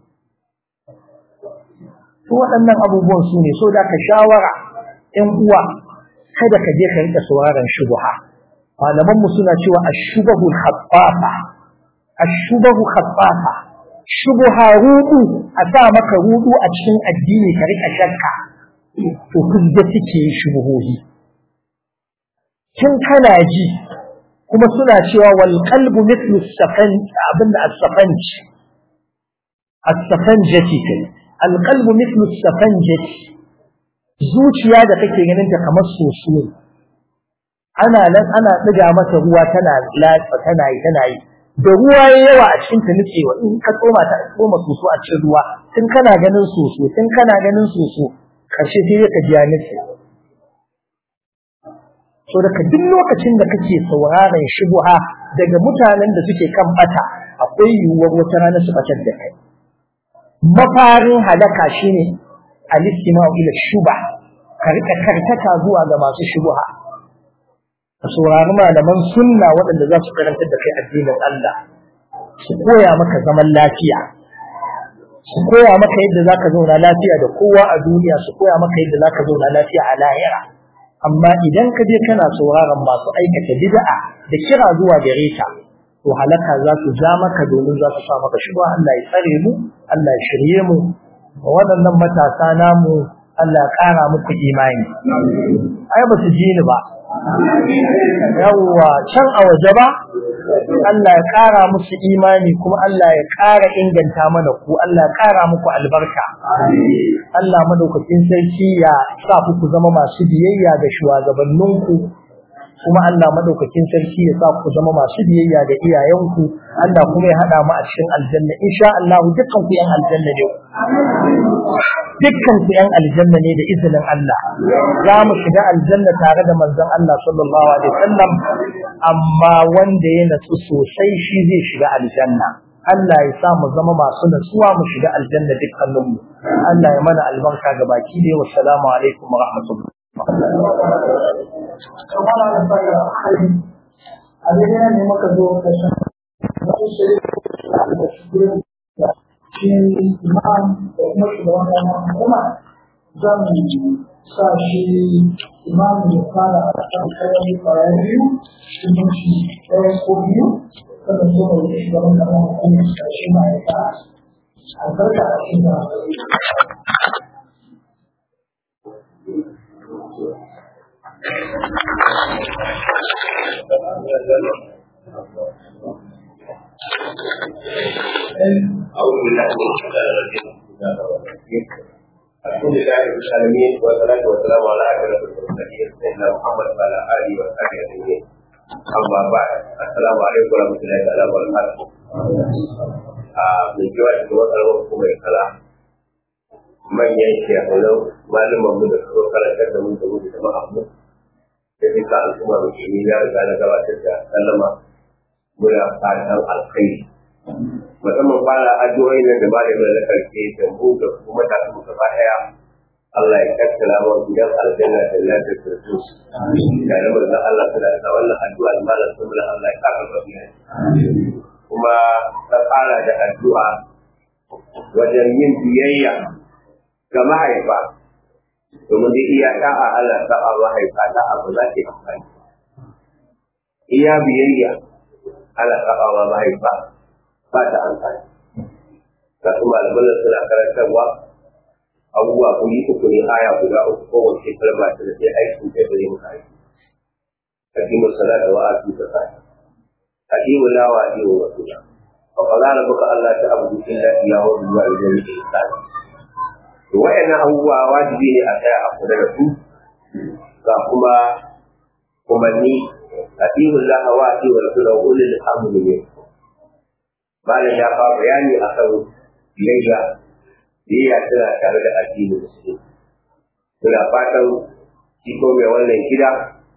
to waɗannan abubuwan su ne so da ka shawara ƴan uwa kada ka je ka rika sauraron shubha malaman mu suna cewa ash-shubahu khaffafa ash-shubahu khaffafa shubha rudu a sa maka rudu a cikin addini ka rika shakka to kuzda take shubuhohi kin kana ji kuma suna cewa wal qalbu mithlu as-safan abinda as-safanj as-safanjati kai al qalbu mithlu as-safanjati zuciya da kake ganin ta kamar soso ne ana nan ana diga mata ruwa tana latsa tana yi tana yi da ruwa ya yawa a cikin ta nutsewa in ka tsoma ta tsoma soso a cikin ruwa tun kana ganin soso tun kana ganin soso karshe sai ka ji ya nutse so daga duk lokacin da kake sauraron shubuha daga mutanen da suke kan bata akwai yiwuwar wata rana su batar da kai mafarin halaka shine al-istima'u ila shuba ka rika karkata zuwa ga masu shubuha ka saurari malaman sunna waɗanda za su karantar da kai addinin Allah su koya maka zaman lafiya su koya maka yadda za ka zauna lafiya da kowa a duniya su koya maka yadda za ka zauna lafiya a lahira amma idan ka je kana sauraron masu aikata bid'a da kira zuwa gare ta to halaka za su ja maka domin za su sa maka shi Allah ya tsare mu Allah ya shirye mu waɗannan matasa namu Allah ya ƙara muku imani ai ba su ji ni ba yawwa can a waje ba Allah ya ƙara musu imani kuma Allah ya ƙara inganta mana ku Allah ya ƙara muku albarka Allah madaukakin sarki ya sa ku zama masu biyayya ga shugabanninku kuma Allah madaukakin sarki ya sa ku zama masu biyayya ga iyayenku Allah kuma ya hada mu a cikin aljanna insha Allah dukkan ku yan aljanna ne dukkan ku yan aljanna ne da izinin Allah za mu shiga aljanna tare da manzon Allah sallallahu alaihi wasallam amma wanda ya natsu sosai shi zai shiga aljanna Allah ya sa mu zama masu natsuwa mu shiga aljanna dukkaninmu Allah ya mana albarka ga baki da wassalamu alaikum wa rahmatullahi kamar da fara hari a daidai ne muka zo kashin wasu shirya da shugurin da shi imam da kuma shugaban wannan hukuma zan sa shi imam ya fara a kan kayan kwaya biyu shi shi ɗaya ko biyu kada so mai shugaban wannan hukuma da shi ma ya ta albarka a cikin da أعوذ بالله من الشيطان الرجيم الحمد لله رب العالمين والصلاة والسلام على أشرف المرسلين سيدنا محمد وعلى آله وصحبه أجمعين أما بعد السلام عليكم ورحمة الله تعالى وبركاته من جوا cikin wata kuma ya kala manyan shekarun malaman mu da suka karantar da mu da mu da jama'a mu da duka al'umma musulmi ya riga na gabatar da sallama muna fatan alkhairi musamman fara addu'o'i nan da malamin da karfe da mu da kuma da mu gaba daya Allah ya kakkala wa gidan aljanna da lafiyar firdaus da da manzon Allah suna da wannan addu'a da malam sun Allah ya kara gabiya kuma ta fara da addu'a wajen yin biyayya ga mahaifa domin dai iya da'a Allah ta'a mahaifa da'a ba za ta yi amfani iya biyayya Allah ta'a wa mahaifa ba ta amfani ga su malaman suna karantarwa abubuwa kuri uku ne aya guda uku kowace kalma ta da sai aikin ta gare mu kai hakimu salata wa atu zakata hakimu la wa atu wa rasula wa qala rabbuka alla ta'budu illa iyyahu wa bil walidayni ihsana to wayannan abubuwa wajibi ne a tsaya a kula da su ga kuma umarni hakimu la wa atu wa rasula wa ulil amri minkum malam ya fara bayani a kan biyayya biyayya tana tare da addinin musulmi muna fatan shi ko mai wannan gida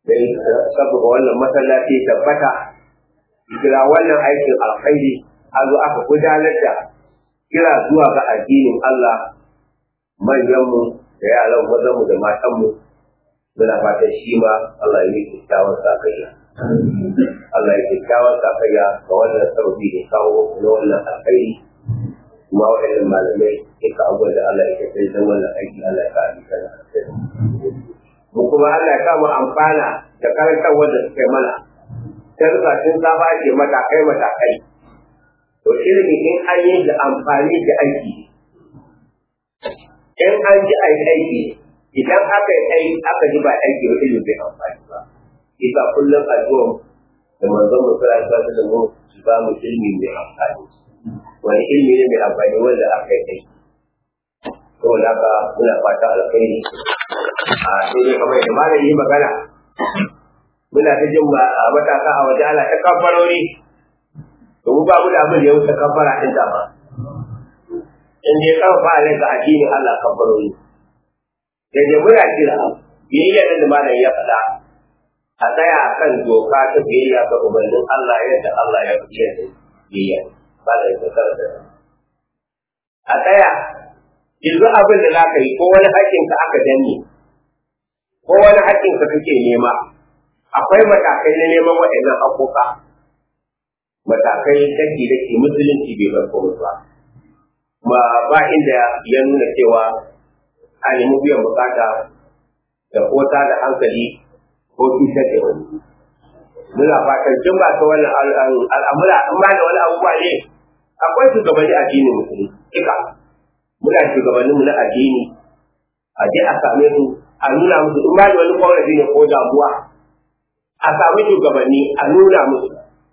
dai saboda wannan masallaci tabbata kira wannan aikin alkhairi a zo aka gudanar da kira zuwa ga addinin Allah manyanmu da yaran mazanmu da matanmu muna fatan shi ma Allah ya yi kyakkyawan sakayya. Allah ya kyakkyawan sakayya ga wannan sauki da kawo na wannan alkhairi kuma waɗannan malamai duka abubuwan da Allah ya kai don wannan aiki Allah ya kawo kana mu kuma Allah ya kama amfana da karantar wanda suka yi mana sai sun saba ce matakai matakai to ilimi in an yi da amfani da aiki in an ji a aiki idan aka yi aiki aka ji ba aiki ba ilimi bai amfani ba isa kullum addu'a da manzon mu sallallahu alaihi da mu su ba mu ilimi mai amfani wani ilimi ne mai amfani wanda aka yi aiki saboda haka muna fata alkhairi a sai dai kamar yadda malami yi magana muna ta jin matasa a waje ana ta kafarori to mu ba mu da abin da ya wuce kafara din da ba in dai karfa ne ga addinin Allah kafarori sai dai muna kira biyayya da malam ya faɗa a tsaya a kan doka ta biyayya ga umarnin Allah yadda Allah ya fi yadda biyayya ba da ya da a tsaya yanzu abin da za ka yi ko wani haƙƙinka aka danne ko wani haƙƙinka kake nema akwai matakai na neman waɗannan haƙoƙa matakai daki da ke musulunci bai bar komai ba ma ba inda ya nuna cewa a nemi biyan bukata da kota da hankali ko cutar da wani muna fatan tun ba ta wannan al'amura in ma da wani abubuwa ne akwai shugabanni addinin musulunci duka muna shugabannin mu na addini a je a same su a nuna musu in ba da wani korafi ne ko damuwa a sami shugabanni a nuna musu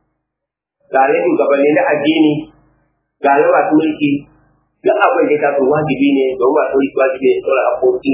ga ne shugabanni na addini ga ne masu mulki duk abin da ya tafi wajibi ne don masu mulki wajibi ne tsora haƙoƙi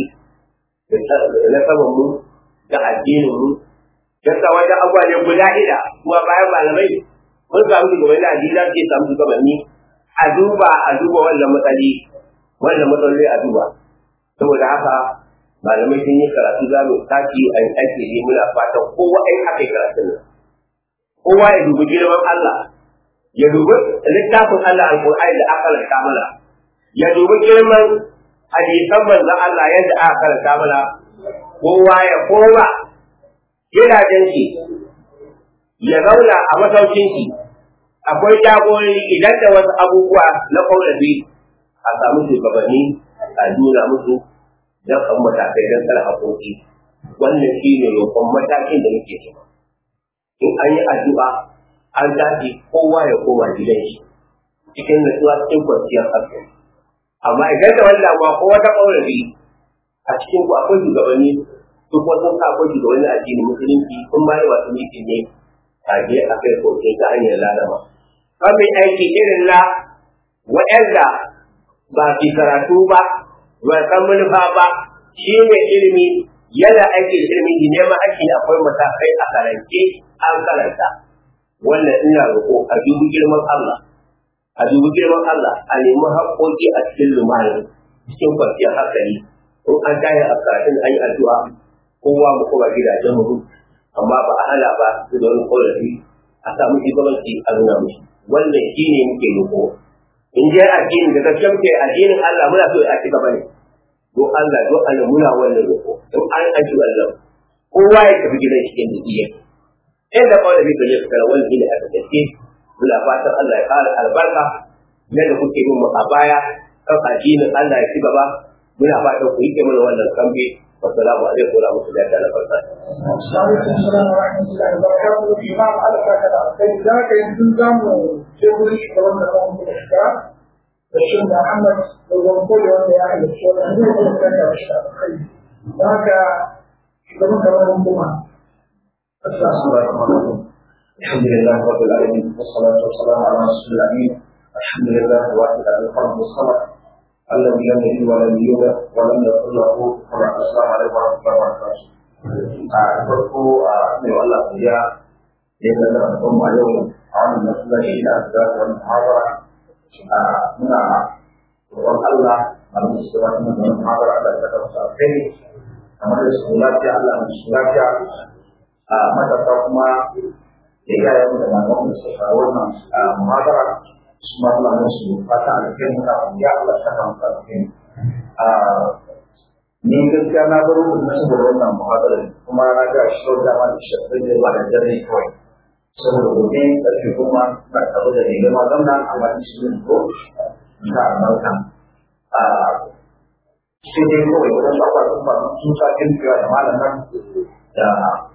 na saman mu da addinin mu yasa wajen abubuwa ne guda ida kuma bayan malamai mun samu shugabanni na addini za su iya samu shugabanni a duba a duba wannan matsali wannan matsaloli a duba saboda haka malamai sun yi karatu za mu sake a yi aiki ne muna fatan kowa ai haka yi karatun nan kowa ya dubi girman Allah ya dubi littafin Allah alƙur'ani da aka karanta mana ya dubi girman hadisan manzon Allah yadda aka karanta mana kowa ya koma gidajen shi ya zauna a masaukin shi akwai jagorori idan da wasu abubuwa na ƙaurafi a samu shugabanni a nuna musu don kan matakai don tsara haƙoƙi wannan shi ne roƙon matakin da muke ciki in an yi addu'a an tashi kowa ya koma gidan shi cikin nutsuwa cikin kwanciyar hankali amma idan da wani damuwa ko wata ƙaurafi a cikin ku akwai shugabanni su kuma sun sa akwai shugabanni a cikin musulunci sun ma yi wasu miki ne a je a kai koke ta hanyar lalama. Kan mai aiki irin na waɗanda ba fi karatu ba, ba san manufa ba, shi ne ilimi yana aiki da ilimin ne neman aiki akwai matakai a karance an karanta. Wannan ina roƙo a dubi girman Allah, a dubi girman Allah a nemi haƙoƙi a cikin lumani cikin kwanciyar hankali. In an tayi a karatun an yi addu'a kowa mu kuma gidajen mu amma ba a hana ba su da wani ƙorafi a samu shugabanci a nuna mushi. Wannan shi ne muke roƙo. in je addini da gaske muke addinin Allah muna so a ci gaba ne don Allah don Allah muna wannan roƙo don an aji Allah kowa ya tafi gidan shi inda iya inda kawai da bai je kara wani gida a gaske muna fatan Allah ya ƙara albarka yadda kuke yin mu a baya kan addinin Allah ya ci gaba muna fatan ku yi mana wannan kambe والسلام عليكم ورحمة الله تعالى وبركاته. وعليكم السلام ورحمة الله وبركاته. الإمام على فكرة ذاك ينتظم جبري كمان لهم الأشكال الشيخ محمد والوصول وأن أهل الشغل عندهم كان أشكال ذاك كمان كمان هم الحمد لله رب العالمين والصلاة والسلام على رسول الأمين الحمد لله واحد على القلب والصلاة الذي لم يلد ولم يولد ولم يكن له كفوا السلام عليكم ورحمه الله وبركاته. a farko a mai Allah ya ya da al'umma yau a wannan masallaci da aka ga wannan muhabara a muna roƙon Allah a musu da wannan muhabara da ta kawo sai kamar da su lafiya Allah mu su lafiya a matasa kuma da iyayen da malaman da suka kawo wannan muhadara su ma suna musu fata alheri kafin ya Allah saka musu alheri ni gaskiya na bar rubun na saboda wannan muhadara kuma na ga shi da dama da shi da ba da dare kawai saboda gobe ƙarfe kuma na tare da ne gama zamna amma shi ne ko na albarka sai dai kawai wajen ba kwasan ba sun sa kirkiwa da malam nan da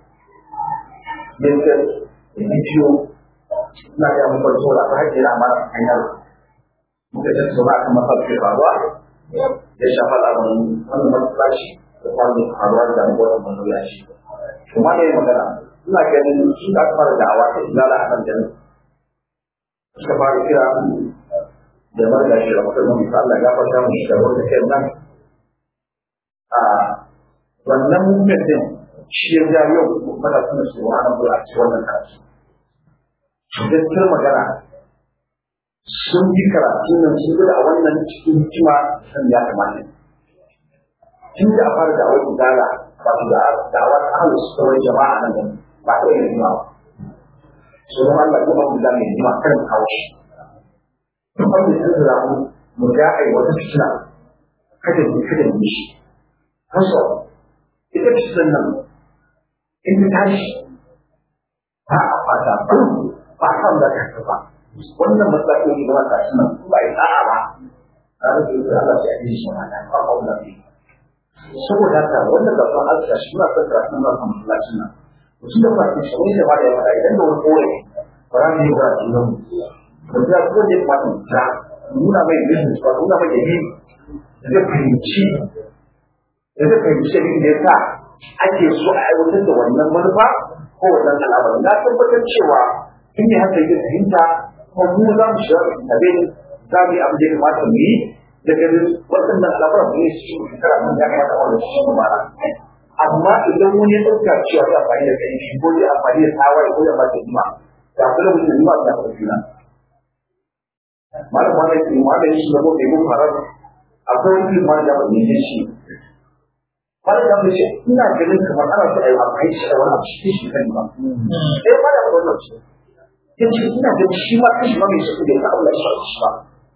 yankin da bidiyo na ga mun farko da har ina ma hanyar muka ji su ba kan mafarki faruwa ya shafa al'amarin wannan matsalaci da kwanan faruwa da wannan matsalaci kuma ne magana ina ganin shi da aka fara da'awa ta izala a kan jami'a suka fara kira da marga shi da mutum mutu Allah ya farta mu shi da wanda ke nan a wannan movement din shi ya ja yau mana suna su wa nan a cikin wannan karatu gaskiyar magana sun yi karatu nan sun gudu a wannan cikin hikima san ya kamata tun da a fara da'awar izala wato da'awar ahalus kawai jama'a nan da ba ta yin hikima ba so don Allah kuma mu da mai hikima kan kawo shi kuma mu san da mu mu ga ai wata fitina kada mu kada mu shi kaso ita fitinan nan in ta tashi ba a fata ba a san da ka ba wannan matsaloli da wata shi nan ba ya sa'a ba tare da yadda Allah ya yi shi ma da ba ba wannan saboda haka wannan da kan Allah shi na son karatu na kan masallacin nan mutum da kwanci shi wani da ya faɗa idan da wani kore ba za mu yi ba su nan ba za ku ne ba mu ta nuna mai business ba nuna mai dalili da zai fahimci da zai fahimci da ya sa ake so a aiwatar da wannan manufa ko wannan al'amari na tabbatar cewa in ne haka yin fahimta kuma mu za mu shiga da abin za mu yi abin da ya kamata mu yi da ganin waɗannan al'amuran mu ne su ci shekara mun ya kamata a wani shi kuma amma idan wani ya ɗauka cewa ya amfani da kai ko ya amfani da tawaye ko ya ba da jima da kula mutum jima da ka juna malam wanda ke malam shi da gobe mun farar akwai wani liman da ban yi shi malam da mun ce ina ganin kamar ana so a yi amfani da wani abu shi shi kan ba sai ma da wannan ce yace ina ganin shi ma kashi ma mai shi da ya Allah shi shi ba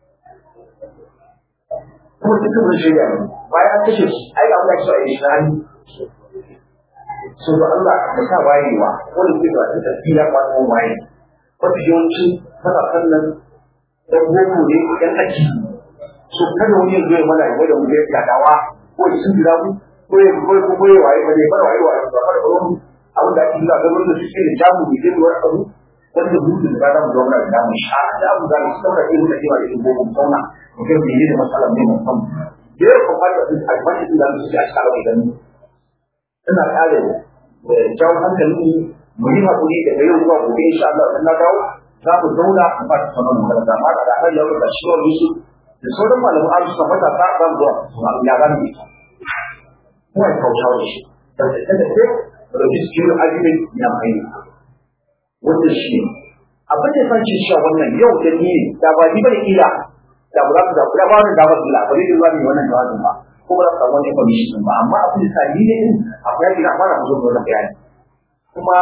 kuma duka mun shirya ne bayan kashe shi ai ga Allah shi a yi shi so da Allah da sa wayewa wanda ke da tafiya ba ko waye wata yawanci matasan nan dan boko ne yan aji so kada wani yanzu ya mana ya da mu ya dawa ko sun jira mu ko ya ko ko ko ya waye ba ne fara waye waye ba fara wani abin da ake yi ga wanda suke da jamu ne da wani abu wanda mutum da ba mu zauna da mu sha da abu da su saura irin da kewa da irin boko zauna mu ga mene ne matsalar ne mu san da ya kuma da albashi da su a cikin idan ina kare jawo hankali mu yi hakuri daga yau zuwa gobe insha Allah in na dawo za mu zauna a ba ta sanar mu da ma da har yau da shi wani su da sauran malamu an su mata ta ban zuwa su ya ban ni kuma ya kauce wa shi da da da da da cikin ajimin ya mai wanda shi abin da san ci cewa wannan yau da ni da ba ni bane kila da ba za ku da kuma ba wannan da ba su la ba ni da wannan jawabin ba ko ba za wani information ba amma abin da sani ne din akwai yadda na fara zo da bayani kuma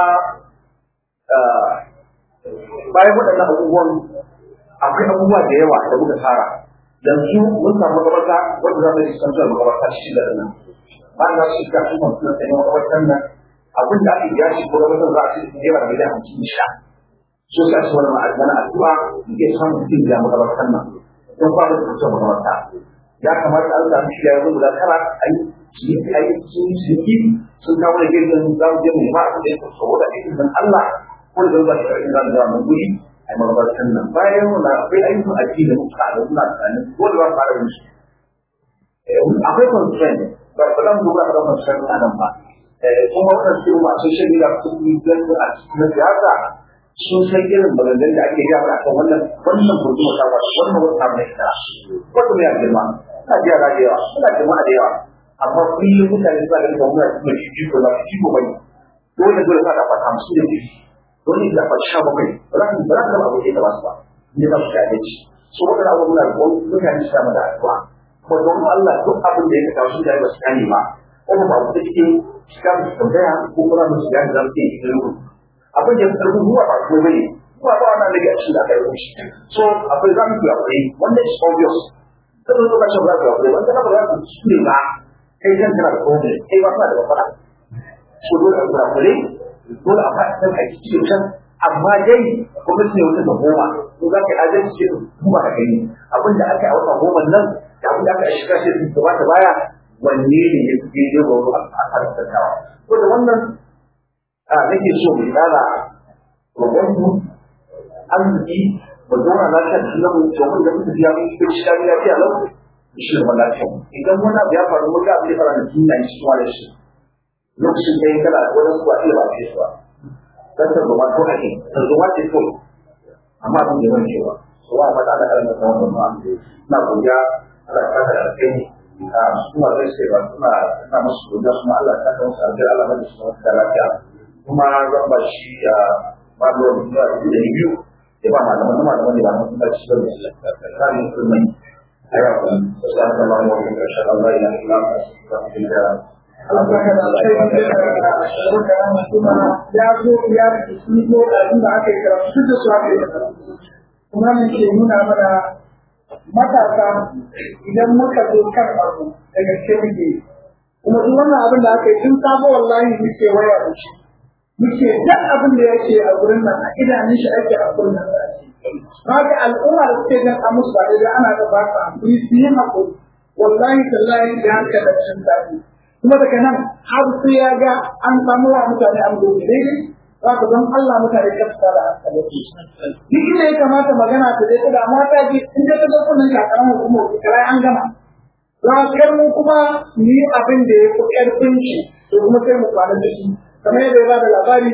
bayan waɗannan abubuwan akwai abubuwa da yawa da muka tsara yanzu mun samu makabarta wanda za mu yi santar makabarta shi da nan bayan za su shiga su kan suna tsaye makabartar nan abin da ake biya shi ko da mutum za a ci naira miliyan hamsin da sha so sai su wani ma'azana addu'a da ke samun mutum da makabartar nan don kwanan da mutum makabarta ya kamata an samu shi ya zo guda tara a yi ciniki a yi ciniki sun kawo da gidan za mu je mu nema abin da ya kaso da aikin dan Allah ko da zan ba shi za mu zama guri a magabartan nan bayan wannan akwai ayyukan addini da muka da suna tsanin ko da ba su fara musu akwai constraint ba ba zan duba da constraint a nan ba kuma wannan su ma social media sun yi ganin a cikin siyasa sun san irin maganganun da ake gaba akan wannan wannan gudunma ta wata wannan wata mai kara wata mai girma ina jiya da yawa ina jama'a da yawa amma kullum mutane suna ganin kamar muna cikin jiko na jiko bai dole dole ka da fata hamsin da biyu dole da fata sha bakwai ba za ka ba za ka zama abokai da basu ba ne za su ci abinci so wata da abubuwan da mutane su samu da addu'a kuma don Allah duk abin da ya ka kawo sun da ba su gane ba kuma ba ku da cikin shiga mu tambaya ko kuma mu shiga da zamu yi ilimi abin da ya ruwa ba ko bai ba ba wannan daga cikin da aka yi shi so akwai zamu yi akwai wannan is obvious kada zo ka ce ba ka akwai wanda ka ba ka shi ba kai kan kana da problem kai ba ka da matsala so dole a kura kure dole a fara san a cikin can amma dai gwamnati ne wata da goma ko za ka yi adalci ce kuma da kai abin da aka yi a wata goma nan da abin da aka yi shiga shi gaba ta baya wanne ne ya fi daidai gwaro a harkar ko da wannan nake so mu tsara roƙonmu arziki mu zauna lafiya da sunan mu domin da muka biya mun cikin shi lafiya lafiya lau shi da lafiya idan wani abu ya faru mun ga abin da fara da duniya shi kuma da shi lokacin da ya kala wani su ba iya ba ce su ba dan tarzoma ko ake tarzoma ce ko amma abin da yawan cewa su wa mata da karanta ta wannan ma na godiya Allah ya saka da kai a suna zai sai ba suna suna masu godiya kuma Allah ya saka musu alheri Allah ya saka musu da lafiya kuma zan ba shi a mabuwar zuwa da biyu da ba malaman na malaman da ba na kuma ci gaba da tsarin musulmai a yau kan wasu an zama wani wani ƙarshen Allah ya yi lafa su ka fi da ya zo ya fi ko abin da aka yi karatu da su aka yi karatu kuma mun ke nuna mana matasa idan muka zo kan abu da gaske muke kuma duk wannan abin da aka yi tun sabo wallahi muke waya da shi muke duk abin da yake a gurin nan a idanun shi ake a gurin nan haka al'umma da suke gan amus ba da ana da ba ta hankali su yi hakuri wallahi tallahi da haka da cin tafi kuma daga nan har sai ya ga an samu wa mutane an gobe daidai za ka don Allah mutane ka fita da hankali duk inda ya kamata magana ta dai da mata ji in da ta ga kullun kakaran hukumar kirai an gama za kar mu kuma mu yi abin da ya fi ƙarfin shi to kuma sai mu kwana da shi kamar yadda ya ba da labari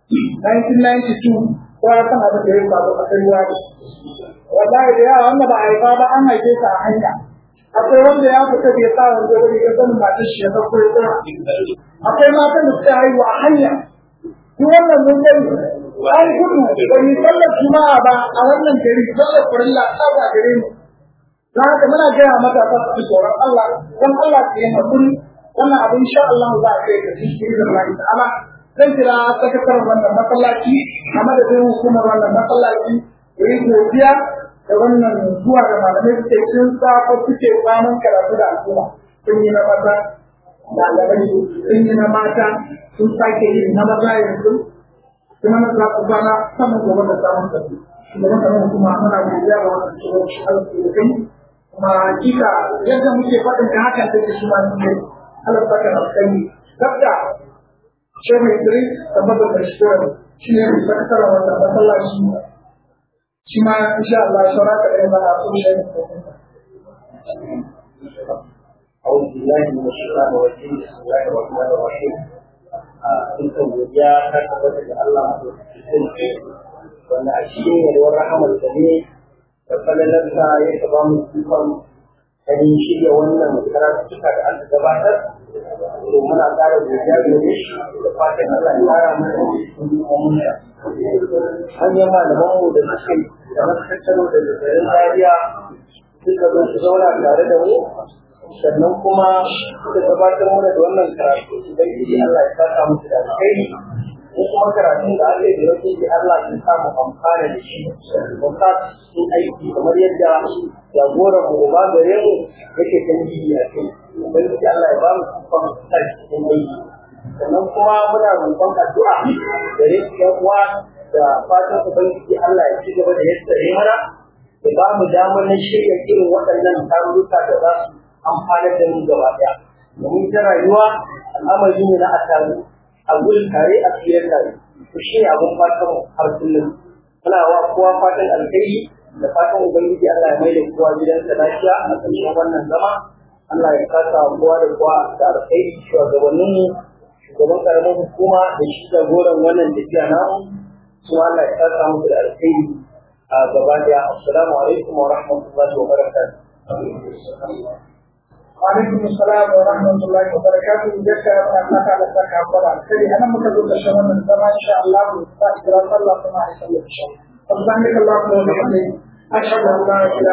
1992 ko ya san abin da ya faru a kan ruwa wallahi da yawa wanda ba a haifa ba an haife sa a hanya akwai wanda ya fita bai sa wanda wani ya san matar shi ya san ko ya tsara akwai matan da suka haihu a hanya duk wannan mun gani an gudu ba mu sallar juma'a ba a wannan gari sallar kurilla ta ba gare mu don haka muna gaya mata ta su tsoron Allah don Allah su yi hakuri wannan abin sha Allah za a kai ga cikin da Allah ta'ala zan kira sakataren wannan masallaci a madadin hukumar wannan masallaci da yi godiya da wannan zuwa da malamai suke sun safo suke kwanan karatu da al'umma sun yi na maza ɗalibai sun yi na mata sun sake yi na maza yanzu kuma na za ku kwana saman gobe da samun tafi shugaban kamar kuma muna godiya ga wannan shugaban shi arziki da kai kuma hakika yadda muke faɗin da hakan take shi ma sun yi Allah saka na kai dabda Shehu Idris tabbatar da shi shi ne mai sakataren wannan masallaci shi ma insha Allah saura ka ɗaya ba a so shi أعوذ بالله من الشيطان الرجيم بسم الله الرحمن الرحيم dukkan godiya ta tabbata da Allah madaukakin wanda a cikin yalwar rahamar da ne da falalarsa ya taba mu dukkan ganin shirya wannan karatuka da aka gabatar to muna ƙara godiya gare shi da fatan Allah ya ƙara mana ilminsa hanyar malaman mu da suka yi da makarantar da garin Zaria suka zo su zauna tare da mu sannan kuma suka gabatar mana da wannan karatu idan yi Allah ya saka musu da alkhairi ko kuma karatun da aka yi da yake yi Allah ya samu amfana da shi mu sa su aiki kamar yadda jagoran mu ba gare mu yake kan yi a kai ubangiji Allah ya ba mu kufan sa cikin aiki sannan kuma muna roƙon addu'a gare su yan uwa da fatan ubangiji Allah ya ci gaba da yadda ya mana ya ba mu damar na shirya irin waɗannan tarurruka da za su amfanar da mu gaba ɗaya domin ta rayuwa al'amari ne na a taru a gurin tare a tsira tare to shi ne abin fatan har kullum muna wa kowa fatan alkhairi da fatan ubangiji Allah ya maida kowa gidansa lafiya a ƙarshen wannan zama Allah ya kasa kowa da kowa da alkhairi shugabannin mu shugaban karamin hukuma da shi jagoran wannan tafiya namu su Allah ya kasa musu da alkhairi a gaba daya assalamu alaikum wa rahmatullahi wa barakatuh وعليكم السلام ورحمة الله وبركاته جزاك الله تعالى لك عبد الخير أنا مكتوب الشمال من زمان إن شاء الله وإن الله كما يصلي إن شاء الله سبحانك اللهم وبحمدك أشهد أن لا إله